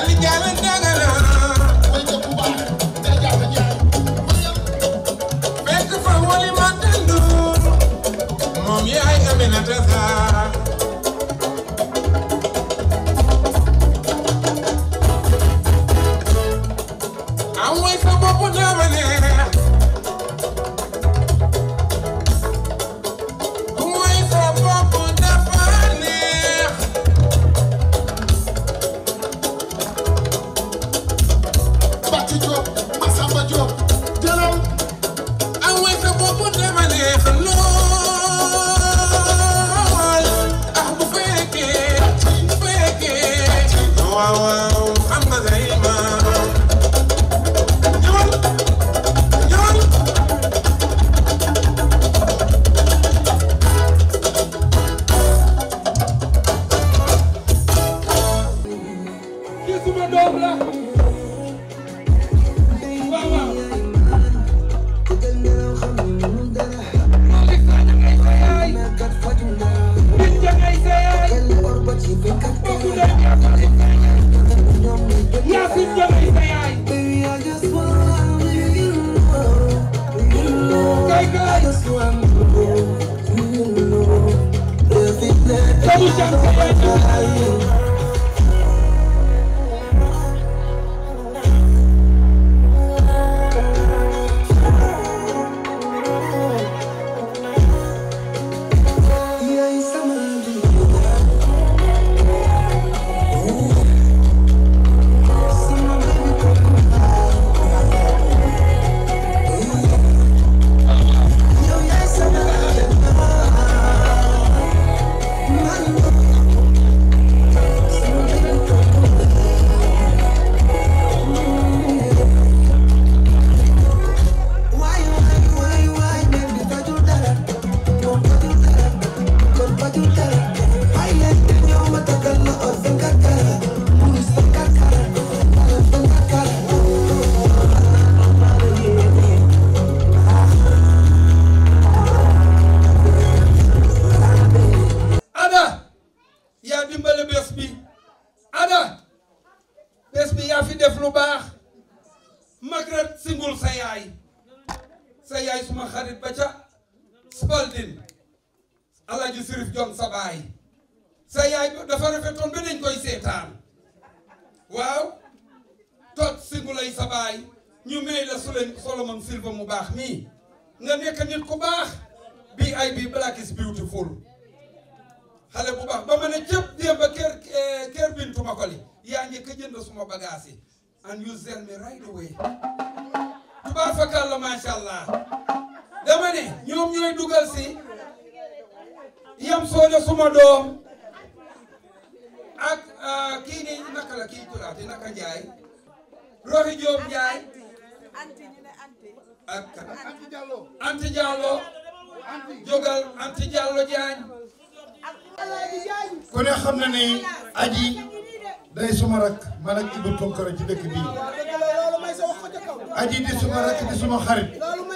Ali Jalle Dagana fekk fa woli ma tendu moom yaay Aminata Sarr am way sa bopp dama neex way sa bopp dafa neex Bati Diop Massamba Diop jëlal am way sa bopp dama neex lool ah bu fekkee bu fekkee waaw waaw xam nga say maam ñëwal ñëwal kii suma doom la waaw waaw Malick Sadio ngay sa yaay Binta ngay sa yaay bokku ndey Yacine Dia ngay sa yaay kay kay Sadu Jam sa yaay Ada yaa dimbale bés bi Ada bés bi yaa fi def lu baax Magret singul sa yaay sa yaay suma xarit ba ca Spalding Alaaji Sirif Jon sa baay sa yaay dafa rafetoon ba dañ koy seetaan waaw tot singulay sa baay ñu may la Sulen Solomon Silva mu baax mii nga nekk nit ku baax bii ay bi black is beautiful xale bu baax ba ma ne cëpp démb ba kër kër Bintu Makoli yaa njëkk a jënd suma bagage yi and you sell me right away tubaab fakal la macha allah dama ne ñoom ñooy dugal si yam soone suma doom ak kii ni naka la kii turaati naka Njaay Roxi Jóob Njaay ak Anti Diallo jógal Anti Diallo Jaañ ku ne xam na ni aji day suma rak man ak Ibou Tonkara ci dëkk bii aji di suma rak di suma xarit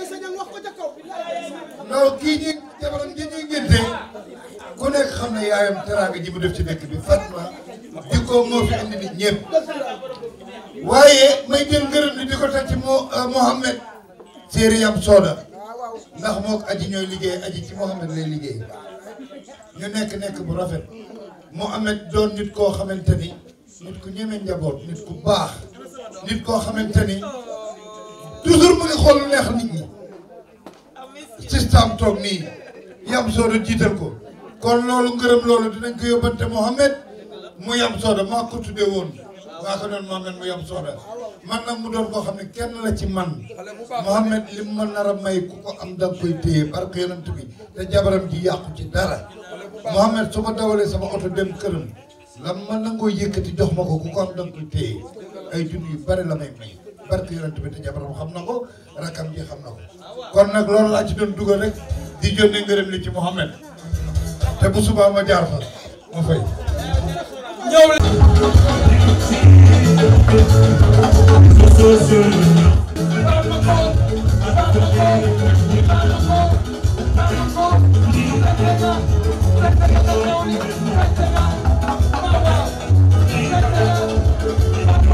ndaw kii ñuy jabaram ji ñuy ngénte ku nekk xam ne yaayam teraanga ji mu def ci dëkk bi Fatma jikko moo fi indi nit ñëpp waaye may jël ngërëm ni di ko teg ci mo Mohamed séeri yam sooda ndax moo ko aji ñooy liggéey aji ci Mohamed lay liggéey ñu nekk nekk bu rafet Mohamed doon nit koo xamante ni nit ku ñeme njaboot nit ku baax nit koo xamante ni toujours mu ngi xool lu neex nit ñi système toog nii yam sooda jiital ko kon loolu ngërëm loolu dinañ ko yóbbante Mohamed mu yam sooda maa ko tuddee woon waa ko doon Mohamed mu yam sooda man nag mu doon koo xam ne kenn la ci man Mohamed li mu ma nar a may ku ko am da nga koy téye barke yonent bi te jabaram ji yàqu ci dara Mohamed su ma dawalee sama oto dem këram la ma nangoo yëkkati jox ma ko ku ko am da nga koy téye ay junni yu bari la may may barke yonent bi te jabaram xam na ko rakam ji xam na ko kon nag loolu laa ci doon dugal rek di jónne ngërëm li ci Mohamed te bu subaa ma jaar fa ma fay ñëw Thank you.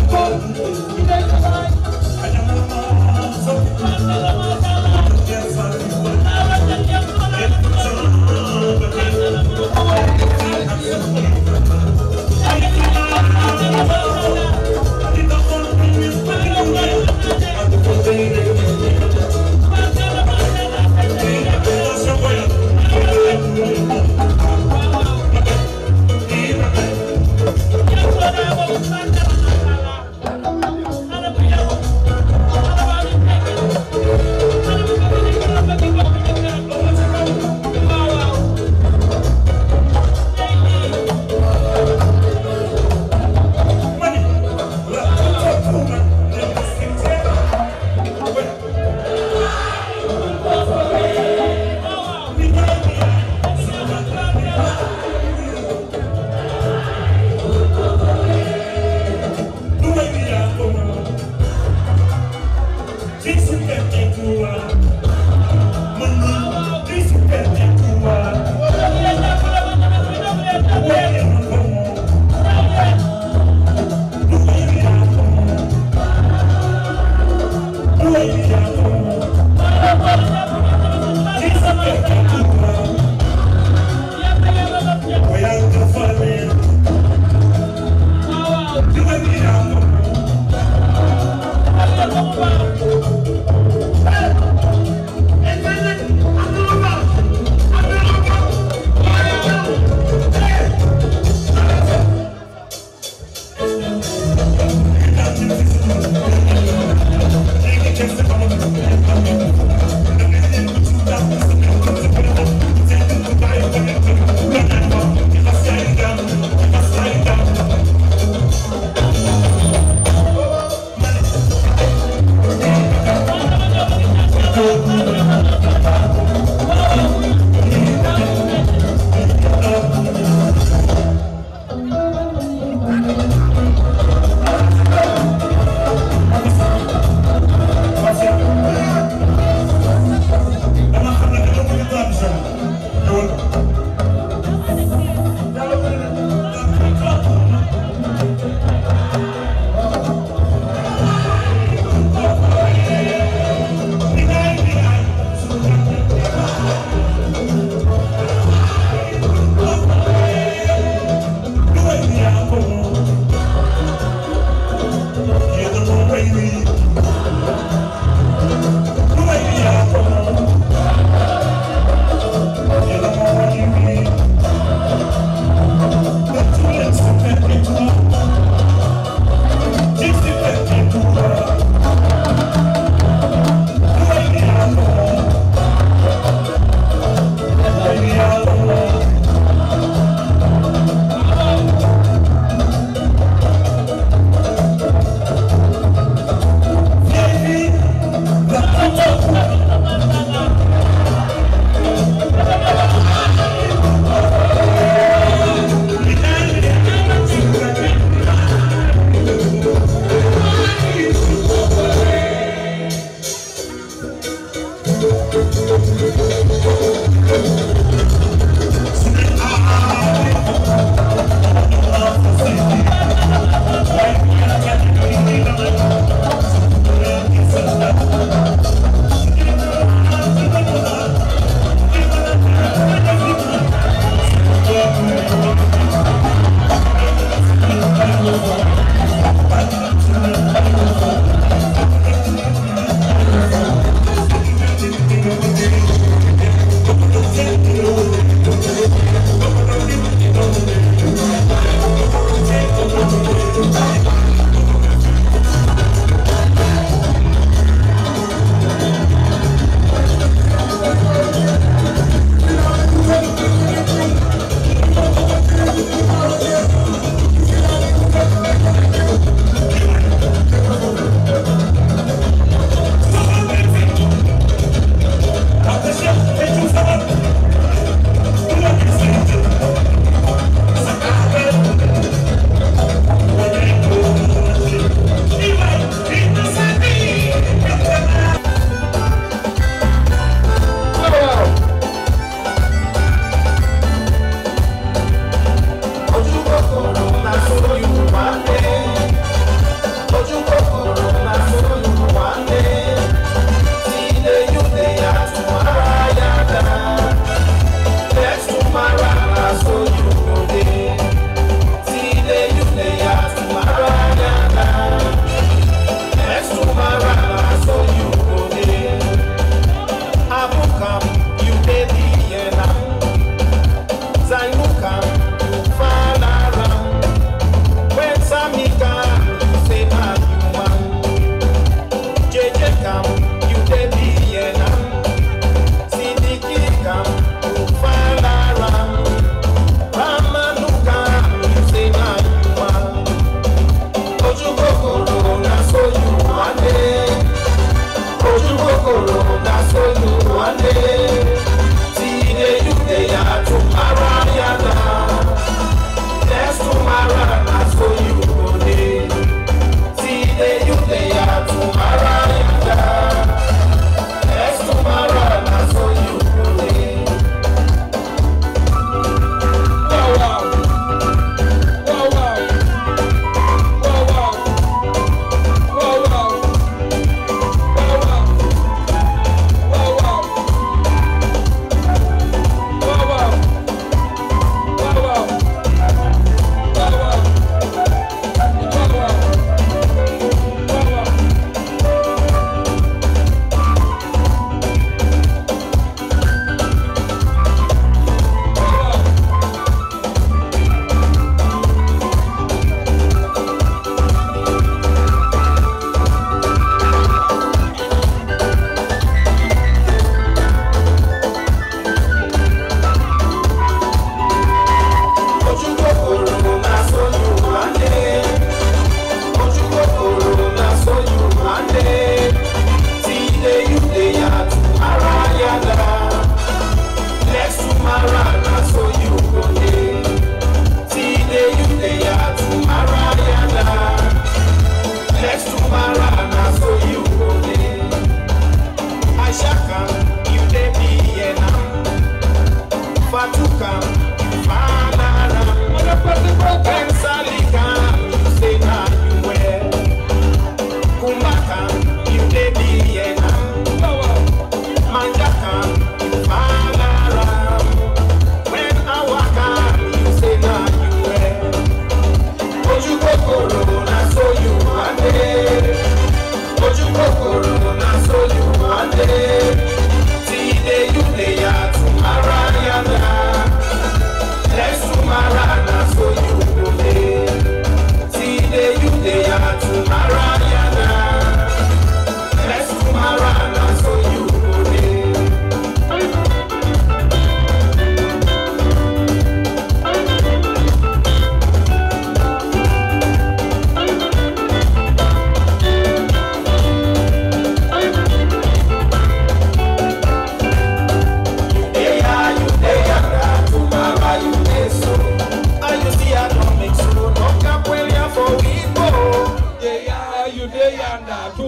Thank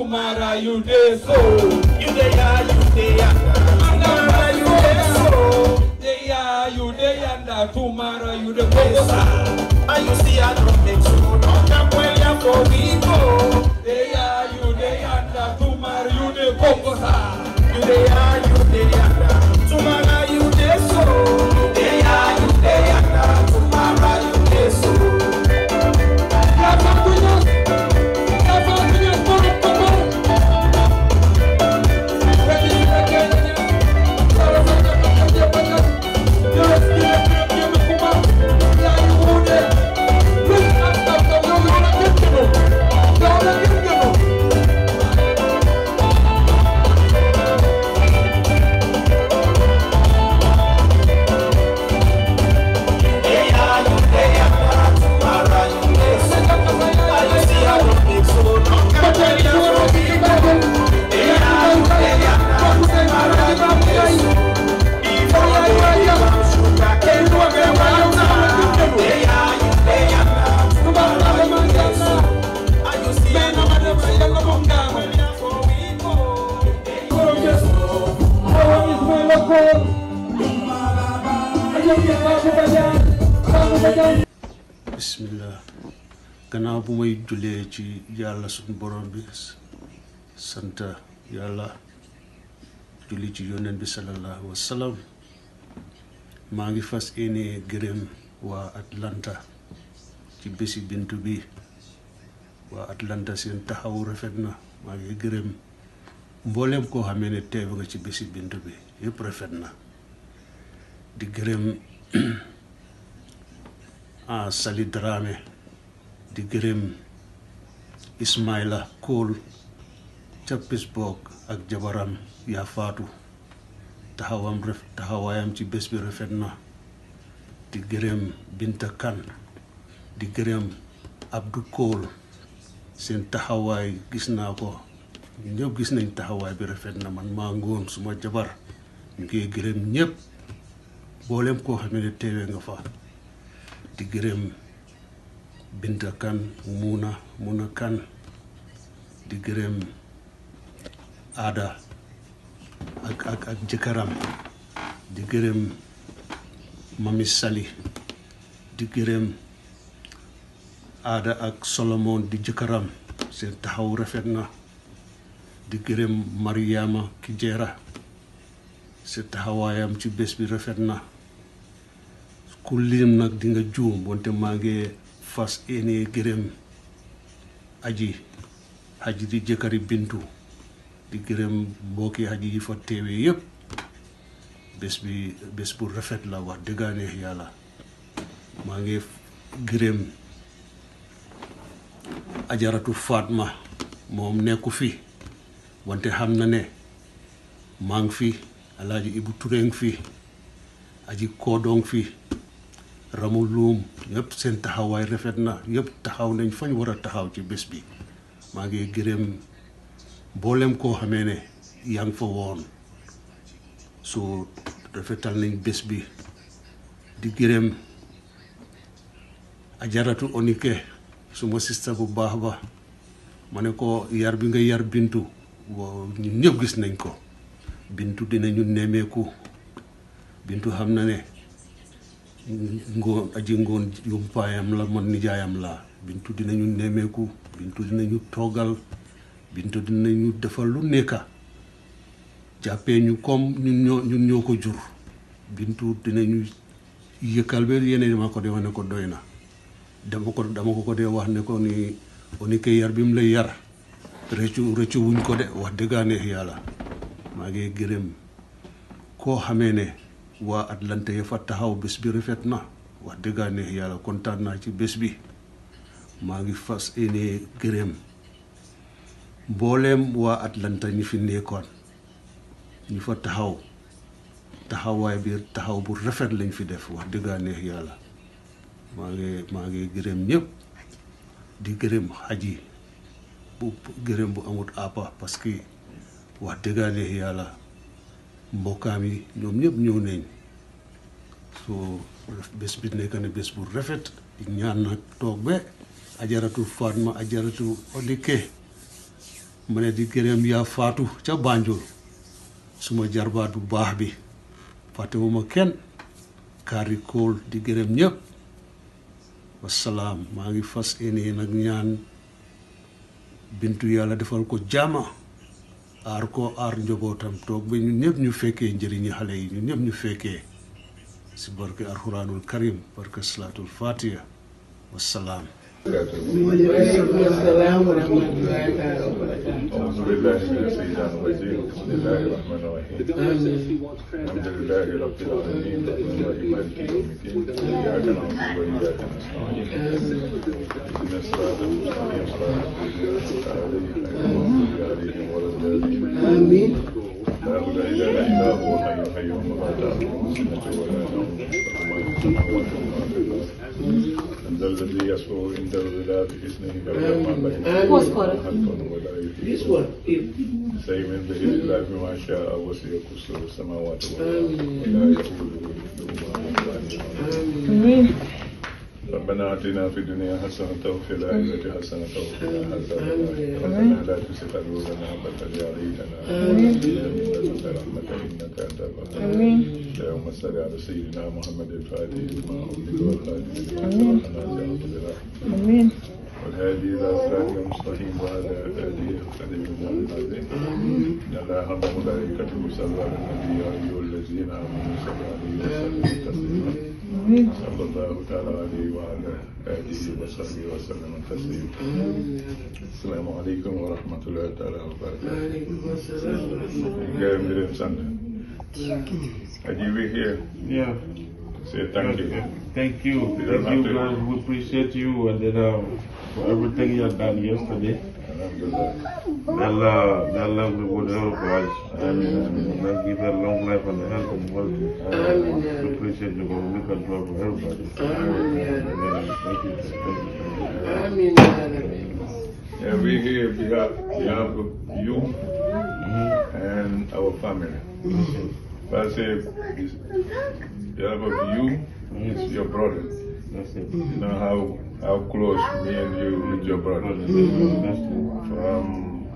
tomorrow you dey so. You dey ya, you dey yanda. Tomorrow you dey so. Dey ya, you dey yanda. Tomorrow you dey go. And you see I don't make so long time when you for we go. Dey ya, you dey yanda. Tomorrow you dey go. You dey ya, you dey yanda. Tomorrow you dey so. You dey ya, you dey yanda. Tomorrow you dey so. Dey ya, you dey yanda. Tomorrow you dey so. And you see I don't make so long time when you for we go. Dey ya, you dey yanda. Tomorrow you dey so. Before you become sugar cane, you dey water. Dey ya, you dey yanda. Tomorrow you dey so. And you see I don't make so long time when you for we go. Dey ya, you dey so. bismillah gannaaw bu may jullee ci yàlla suñu borom bi sant yàlla julli ci yonent bi sallallahu wa sallam maa ngi fas yéene gërëm waa Atlanta ci bési bintu bi waa Atlanta seen taxaw rafet na maa ngi gërëm mboolem koo xamee ne teew nga ci bési bintu bi yëpp rafet na di gërëm ah Sali Dramé di gërëm Ismaila Kool ca Pittsburgh ak jabaram yaa faatu taxawam ref taxawaayam ci bés bi rafet na di gërëm Binta Kan di gërëm Abdou Kool seen taxawaay gis naa ko ñëpp gis nañ taxawaay bi rafet na man maa ngoon suma jabar ñu ngi gërëm ñëpp mboolem koo xam ne teewee nga fa di gërëm Binta Kan Muna Muna Kan di gërëm Aada ak ak ak jëkkëram di gërëm Mami Sali di gërëm Aada ak Solomon di jëkkëram seen taxaw rafet na di gërëm Mariama Kijera seen taxawaayam ci bés bi rafet na ku lim nag di nga juum wante maa ngi fas yéene gërëm aji aji di jëkkëri bintu di gërëm mbokki aji yi fa teewee yëpp bés bi bés bu rafet la wax dëggaane yàlla maa ngi gërëm ajaratu Fatma moom nekku fi wante xam na ne maa ngi fi alaaji Ibu Ture ngi fi aji koodoo ngi fi ramu luum yëpp seen taxawaay rafet na yëpp taxaw nañ fañ war a taxaw ci bés bi maa ngi gërëm mboolem koo xamee ne yaa ngi fa woon soo rafetal nañ bés bi di gërëm ajaratu onike suma sista bu baax ba ma ne ko yar bi nga yar bintu waaw ñun ñëpp gis nañ ko bintu dinañu nemmeeku bintu xam na ne ngoon aji ngoon yumpaayam la man nijaayam la bintu dinañu nemmeeku bintu dinañu toggal bintu dinañu defal lu nekka jàppee ñu comme ñun ñoo ñun ñoo ko jur bintu dinañu yëkkal ba yeneen dama ko dee wax ne ko doy na dama ko dama ko ko dee wax ne ko ni oni ke yar bi mu lay yar rëccu rëccu wuñ ko de wax dëggaane yàlla maa ngi gërëm koo xamee ne waa Atlanta ya fa taxaw bés bi rafet na wax dëggaane yàlla kontaan naa ci bés bi maa ngi fas yéene gërëm mbooleem waa Atlanta ñi fi nekkoon ñi fa taxaw taxawaay bi taxaw bu rafet lañ fi def wax dëggaane yàlla maa ngi maa ngi gërëm ñëpp di gërëm xaj yi bu gërëm bu amut àppa parce que wax dëggaane yàlla mbokkaam yi ñoom ñëpp ñëw nañ soo bés bi nekk na bés bu rafet ñaan nag toog ba ajaratu Fatma ajaratu Odike ma ne di gërëm yaa faatu ca Banjul suma jarbaat bu baax bi fàttewuma kenn kaari kool di gërëm ñëpp wasalaam maa ngi fas yéene nag ñaan bintu yàlla defal ko jàmma aar ko aar njobootam toog ba ñun ñëpp ñu fekkee njëriñi xale yi ñun ñëpp ñu fekkee si barke alxuraanul karim barke salaatul fatiha wasalaam waaleykum salaam wa rahmatullahi taala wa barakatuh. أعوذ بالله من الشيطان الرجيم بسم الله الرحمن الرحيم الحمد لله رب العالمين الرحمن الرحيم مالك يوم الدين إياك نعبد وإياك نستعين اهدنا الصراط المستقيم صراط الذين أنعمت عليهم غير المغضوب عليهم ولا الضالين آمين لا إله إلا هو الحي القيوم لا تأخذه سنة ولا نوم له ما في السماوات وما في الأرض من ذا الذي يشفع عنده إلا بإذنه يعلم ما بين أيديهم وخلفهم ولا This يحيطون one. It, سيمن به إلا بما شاء وسع كرسيه السماوات والأرض ولا يؤوده حفظهما وهو Amen. ربنا آتنا في الدنيا حسنة وفي الآخرة حسنة وقنا عذاب النار ربنا لا تزغ قلوبنا بعد إذ هديتنا وهب لنا من لدنك رحمة إنك أنت الوهاب اللهم صل على سيدنا محمد الفاتح لما أغلق والخاتم لما سبق ناصر بالحق والهادي إلى صراط المستقيم وعلى آله وصحبه وسلم إن الله وملائكته يصلون على النبي يا أيها الذين آمنوا صلوا عليه وسلموا تسليما صلى الله تعالى عليه وعلى آله وصحبه وسلم تسليما السلام عليكم ورحمة الله تعالى وبركاته Alaikum assalam wa rahmatullahi gërëm di leen sant Aji we here Yeah. say thank you Thank you. You don't Thank you, have to- guys. We appreciate you and then, uh, for everything you have done yesterday. Alhamdulillah May Allah, may Allah reward all of us. Amen. Amen. May Allah give her long life and health and wealth. Amen. We appreciate you. God. We can do it for everybody. Amen. Amen. Thank you. Thank you. Amen. ya Rabbi. Yeah, we here behalf, behalf of you and our family. But I say, this- behalf of you is your brother. That's it. You know how how close me and you with your brother. That's it. From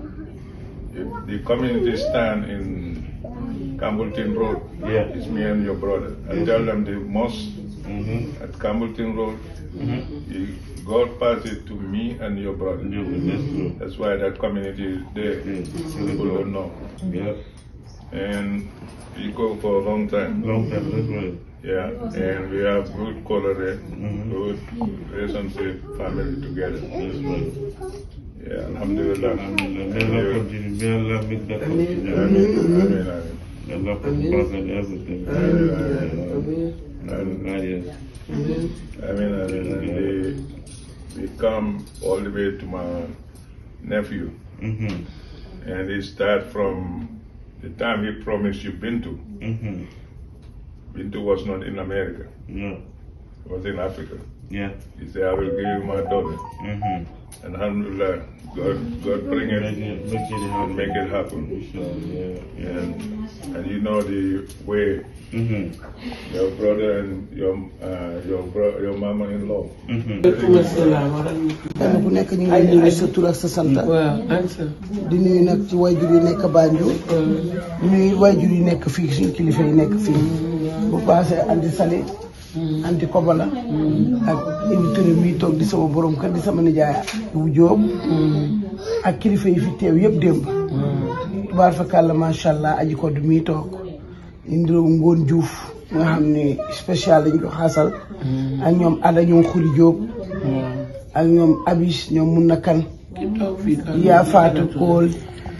if the community stand in Campbellton Road, Yeah. it's me and your brother. I tell them the mosque Mm-hmm. at Campbellton Road, Mm-hmm. the- God passed it to me and your brother. Yeah, that's true. That's why that community is there. Yeah. People don't know. Yeah. And we go for a long time. Long time. That's right. Yeah, and we have good tolerance, Mhm. good relationship, family together. That's right. Yeah, Alhamdulillah. Amen. May Allah continue. May Allah make that continue. Amen, amen, amen. May Allah put back and everything. Amen, Amen. And, Ah, yes. Amen. I mean, I mean, and they, they come all the way to my nephew, Mm-hmm. and they start from the time he promised you Bintu. Mm-hmm. Bintu was not in America, Yeah. it was in Africa. Yeah. He said, I will give you my daughter. Mm-hmm. And Alhamdulillah, God, God bring Make it it, make it and happen. make it happen. Inshallah. Yeah. And, and you know the way Mm-hmm. your brother and your uh, your bro, your mama-in-law. Mm-hmm. Alaikum assalam wa rahmatullahi. kenn ku nekk ñu ngi lay nuyu sa tur ak sa sant Waaw, Ansa. di nuyu nag ci wayjur yi nekk Banjul di nuyu wayjur yi nekk fii suñu kilifa yi nekk fii bu paasee anti sali anti kobala ak indi Touré mi toog di sama borom kër di sama nijaay bu jóob ak kilifa yi fi teew yëpp démb tubaar fa kàlla macha allah aji ko du mi toog indi ngoon Diouf nga xam ne spécial dañ ko xaasal ak ñoom Ada ñoom Xuri Jóob ak ñoom Abis ñoom mun na kan Ki toog fii kan. yaa faatu kool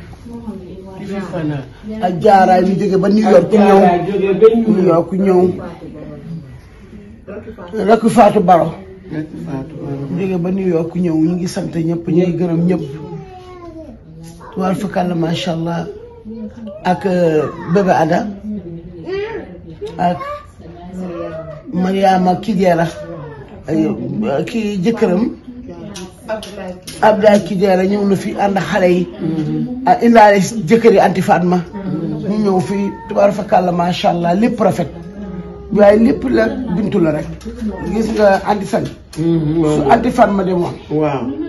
Ki fi fanaan. ak jaaraay mi jóge ba New York ku ñëw Jaara jóge ba ñu. New York ku ñëw rakk faatu baro Nekk Fatou Baro. mu jóge ba New York ku ñëw ñu ngi sant ñëpp ñu ngi gërëm ñëpp tubaar fakàlla macha allah ak bébé Ada ak Mariama Kidera ay- ki jëkkëram Abdoulaye Kidera ñëw na fi ànd ak xale yi ah indaale jëkkër yi anti Fatma ñu ñëw fii tubaar fakàlla macha allah lépp rafet waaye lépp la bintu la rek gis nga anti Sali su anti Fatma demoon Waaw.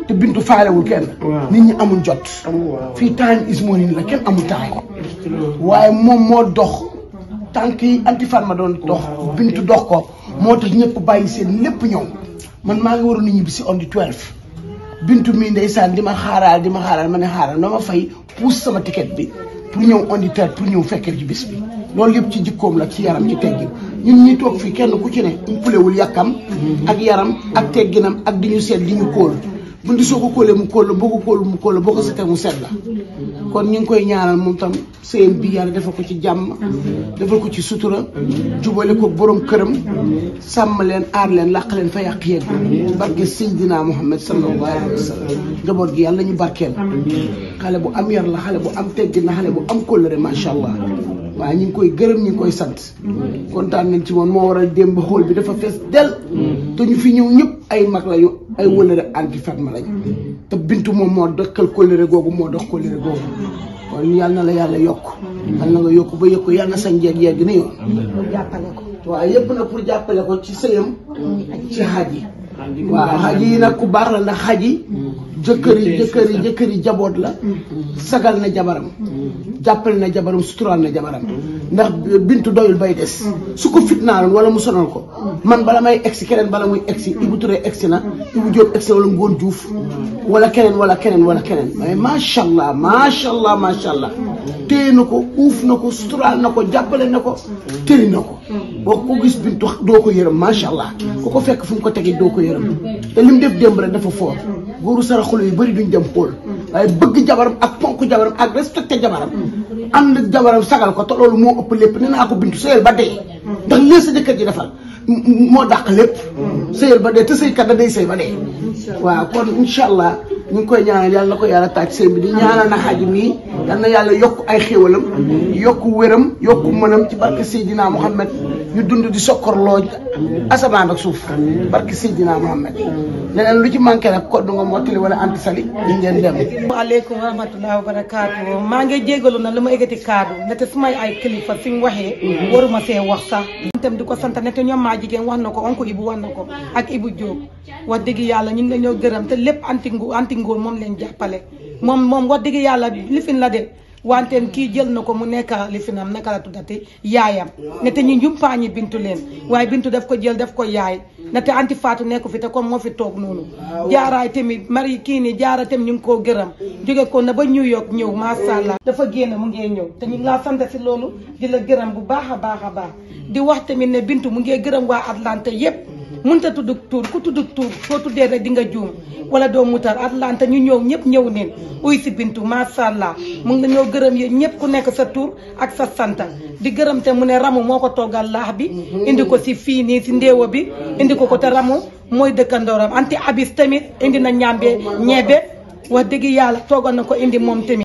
te bintu faalewul kenn nit ñi amul jot fii time is money la kenn amul time waaye moom moo dox tànk yi anti farma doon dox bintu dox ko moo tax ñëpp bàyyi seen lépp ñëw man maa ngi waroon a ñibbi si on the 12 bintu mii ndeysaan di ma xaaraal di ma xaaraal ma ne xaaral na ma fay puus sama ticket bi pour ñëw on the 13 pour ñëw fekkee ci bis bi loolu yëpp ci jikkoom la ci yaram ci teggin ñun ñi toog fii kenn ku ci ne umpulewul yàkkam ak yaram ak tegginam ak di ñu seet di ñu kóol bu ndi soo ko kóolee mu kóol la boo ko kóol mu kóol la boo ko setee mu set la kon ñu ngi koy ñaanal moom tam sëyam bi yàlla defal ko ci jàmm defal ko ci sutura jubale ko borom këram sàmm leen aar leen làq leen fa yàq yegg barke Seydina Muhammad sallallahu alayhi wa sallam njaboot gi yàlla ñu barkeel xale bu am yar la xale bu am teggin la xale bu am kóllëre macha allah waaye ñu ngi koy gërëm ñu ngi koy sant kontaan nañ ci moom moo waral démb xool bi dafa fees del te ñu fi ñëw ñëpp ay mag lañu ay wëllëre anti Fatma lañ te bintu moom moo dëkkal kóllëre googu moo dox kóllëre googu kon yal na la yàlla yokk yal na nga yokk ba yokk yal na sa njeeg yegg ni yoon jàppale ko waaw yëpp nag pour jàppale ko ci sëyam ci xaj yi waaw xaj yi nag ku baax la ndax xaj yi jëkkër yi jëkkër yi jëkkër yi jaboot la sagal na jabaram jàppale na jabaram suturaal na jabaram ndax bintu doyul bay des su ko fitnaaloon wala mu sonal ko man bala may egsi keneen bala muy egsi Ibou Touré egsi na Ibou Diop egsi na wala Ngoon Diouf wala keneen wala keneen wala keneen mais macha allah macha allah macha allah téye na ko uuf na ko suturaal na ko jàppale na ko tëri na ko boo ko gis bintu doo ko yërëm macha allah ku ko fekk fu mu ko tegi doo ko yërëm te lim def démb rek dafa foor góoru saraxulu yu bëri duñ dem xool waaye bëgg jabaram ak ponk jabaram ak respecté jabaram ànd ak jabaram sagal ko te loolu moo ëpp lépp nee naa ko bintu sëyal ba dee ndax lii sa jëkkër ji defal moo dàq lépp sëyal ba dee te sëykat da day sëy ba dee waaw kon incha allah ñu ngi koy ñaanal yàlla na ko yàlla taaj sëy bi di ñaanal na xaj mii yal na yàlla yokk ay xéwalam yokk wéram yokk mënam ci barke Seydina Muhammad ñu dund di sokkorloo asamaan ak suuf barke Seydina Muhammad leneen lu ci manqué nag ko du nga mottali wala anti sali ñu ngeen dem waaleykum wa rahmatulah wa barakaatu maa ngi jégalu na lu ma eggati kaddu nete su may ay kilifa fi mu waxee waruma see wax sax itam di ko sant nete ñoom maa jigéen wax na ko onko Ibu wax na ko ak Ibu Diop wax dëgg yàlla ñun dañoo gërëm te lépp anti ngu anti ngóor moom leen jàppale moom moom wax dëgg yàlla lifin la de wanteen kii jël na ko mu nekk lifinam naka la tuddati yaayam ne te ñu njumpaañi bintu leen waaye bintu daf ko jël daf ko yaay ne te anti faatu nekku fi te comme moo fi toog noonu jaaraay tamit mari kii ni jaara tamit ñu ngi koo gërëm jóge ko na ba New York ñëw masha Allah dafa génn mu ngee ñëw te ñu ngi laa sant si loolu di la gërëm bu baax a baax a baax di wax tamit ne bintu mu ngee gërëm waa Atlanta yépp mënta tudd tuur ku tudd tuur soo tuddee rek di nga juum wala doo mutar Atlanta ñu ñëw ñëpp ñëw neen uy si bintu masha Allah mu ngi ñoo gërëm yéen ñëpp ku nekk sa tur ak sa santa di gërëm te mu ne ramu moo ko toggal laax bi indi ko si fii nii si ndéewa bi indi ko ko te ramu mooy dëkkandooram anti abis tamit indi na ñambe ñebe wax dëgg yàlla toggal na ko indi moom tamit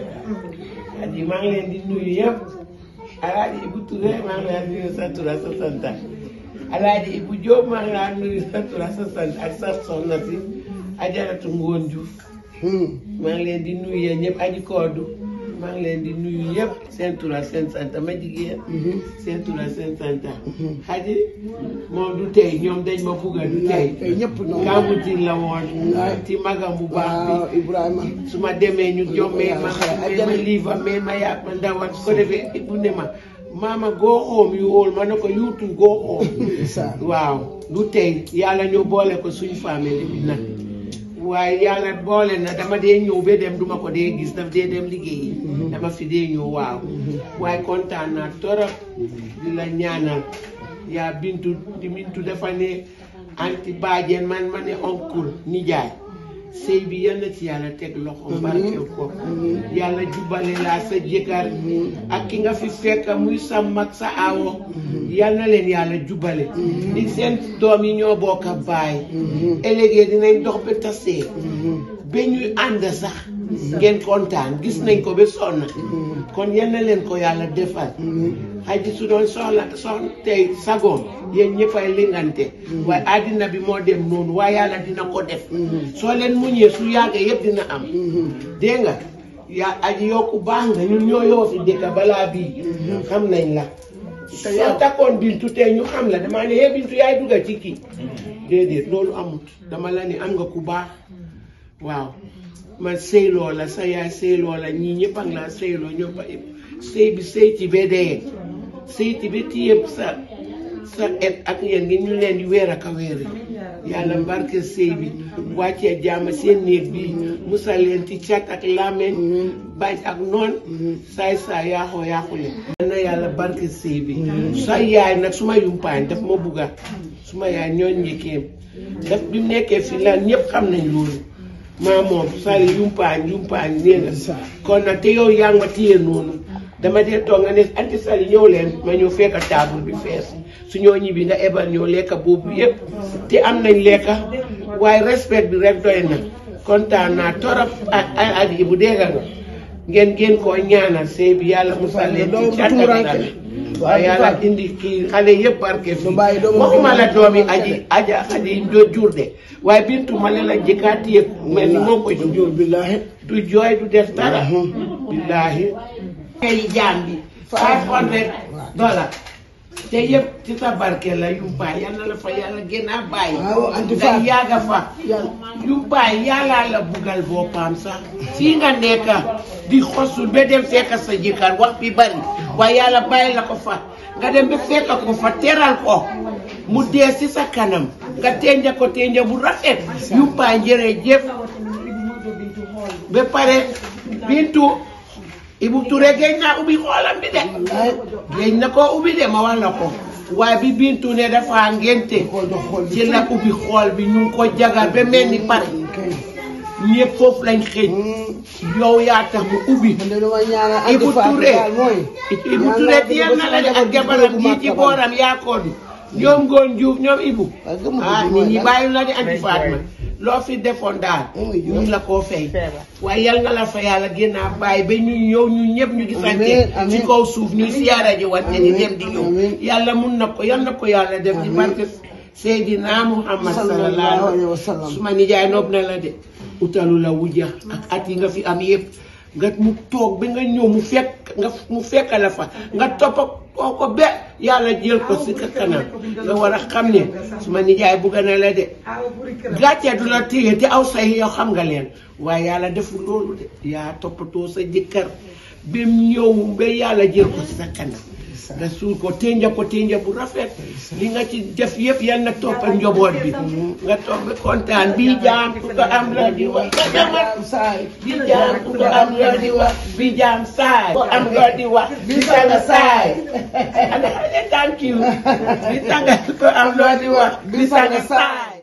aji maa ngi leen di nuyu yëpp alaaji Ibu Touré maa ngi laa nuyu sa tur ak sa santa alaaji Ibu Diop maa ngi laa nuyu sa tur ak sa sant ak sa soxna si ajaratu Ngoon Diouf maa ngi leen di nuyu yéen ñëpp aji koodu maa ngi leen di nuyu yëpp seen tur ak seen sant ma jigéen seen tur ak seen sant xaji moom du tey ñoom dañ ma bugga du tey ñëpp noonu Kambutin la woon ci magam bu baax bi Ibrahima su ma demee ñu jommee ma mais ma liifa mais ma yàgg ma ndawal su ko defee bu ne ma maama go home you all ma ne ko you too go home waaw du tey yàlla ñoo boole ko suñu famille bi nag waaye yàlla boole na dama dee ñëw ba dem duma ko dee gis daf dee dem liggéeyi dama fi dee ñëw waaw waaye kontaan naa torop di la ñaanal yaa bintu di bintu dafa ne anti baajen man ma ne oncle nijaay sëy bi yal na ci yàlla teg loxo barkeel ko yàlla jubale laa sa jëkkër ak ki nga fi fekk muy sa mag sa awo yal na leen yàlla jubale di seen doom yi ñoo bokk a baay ëllëgee dinañ dox ba tasee ba ñuy ànd sax ngeen kontaan gis nañ ko ba sonn kon yal na leen ko yàlla defal xaji su doon soxla soxla tey sagoom yéen ñëppay lingante waaye àddina bi moo dem noonu waaye yàlla dina ko def soo leen muñee su yàggee yëpp dina am dégg nga yaa aji yokku baax nga ñun ñoo yoo fi dëkk balaa bii xam nañ la soo takkoon bintu tey ñu xam la damaa ne yee bintu yaay dugga ci kii déedéet loolu amut dama la ne am nga ku baax waaw man sëyloo la sa yaay sëyloo la ñii ñëpp ak laa sëyloo ñoo ba sëy bi sëy ci ba dee sëy ci ba téye sa sa et ak yéen ngi ñu leen di weer ak a weeri yàlla mbarke sëy bi wàccee jàmm seen néeg bi musal leen ci cat ak làmmeñ bañ ak noon saay saay yaaxoo yaaxule na yàlla barke sëy bi sa yaay nag suma yumpaañ daf ma bugga suma yaay ñooñ njëkkeem daf bi mu nekkee fi la ñëpp xam nañ loolu maa moom sali yumpaañ yumpaañ nee nga kon nag te yow yaa ngi ma téye noonu dama dee toog nga ne anti sali ñëw leen ma ñëw fekk table bi fees su ñoo ñibbi nga ebal ñoo lekka boobu yëpp te am nañ lekka waaye respect bi rek doy na kontaan naa torop ak ay at yi bu dégga nga ngeen ngeen koo ñaanal sëy bi yàlla musal leen ci cat ak dara waaye yàlla indi kii xale yëpp barke fi waxuma la doomi aji aja aji do jur de waaye bintu ma la jëkkaa téye mel ni moo ko jur billahi du jooy du def dara billahi ay jaam bi five hundred dollars te yëpp ci sa barke la yumpaay yal na la fa yàlla gën a bàyyi nga yàgga fa yumpaay yàlla la bugal boppam sax fii nga nekk di xosul ba dem fekk sa jëkkër wax bi bari waaye yàlla bàyyi la ko fa nga dem ba fekk ko fa teral ko mu dee si sa kanam nga tenja ko tenja bu rafet yumpaay jërëjëf ba pare bintu Ibu Touré géej naa ubbi xoolam bi de géej na koo ubbi de ma wax la ko waaye bi Bintu ne dafa ngénte ci la ubbi xool bi ñu ngi ko jagar ba mel ni pare ñëpp foofu lañ xëj yow yaa tax mu ubbi Ibu Touré Ibu Touré tiyal na la de ak jabaram ji ci booram yaa ko du ñoom ngoon juuf ñoom Ibu ah nit ñi bàyyi la di anti Fatma loo fi defoon daal ñu la koo fay waaye yal nga la fa yàlla gën a bàyyi ba ñu ñëw ñu ñëpp ñu gisante ci kaw suuf ñuy siyaara ji wante di dem di ñëw yàlla mun na ko yal na ko yàlla def ci barke Seydina Muhammad sallallahu alayhi wa sallam suma nijaay noob na la de utalu la wujja ak at yi nga fi am yëpp nga mu toog ba nga ñëw mu fekk nga mu fekk la fa nga toppa koo ko be yàlla jël ko si ka kanam nga war a xam ne suma nijaay bugga na la de gàcce du la téye te aw say yow xam nga leen waaye yàlla deful loolu de yaa toppatoo sa jëkkër ba mu ñëw ba yàlla jël ko si sa kanam nga suul ko tenja ko tenja bu rafet li nga ci def yëpp yal na toppal njaboot bi nga topp ba kontaan bii jaam ku ko am la di wax nga demat saay bii jaam ku ko am la di wax bii jaam saay ko am la di wax bii tanga saay ana thank you bii tanga ku ko am la di wax bii tanga saay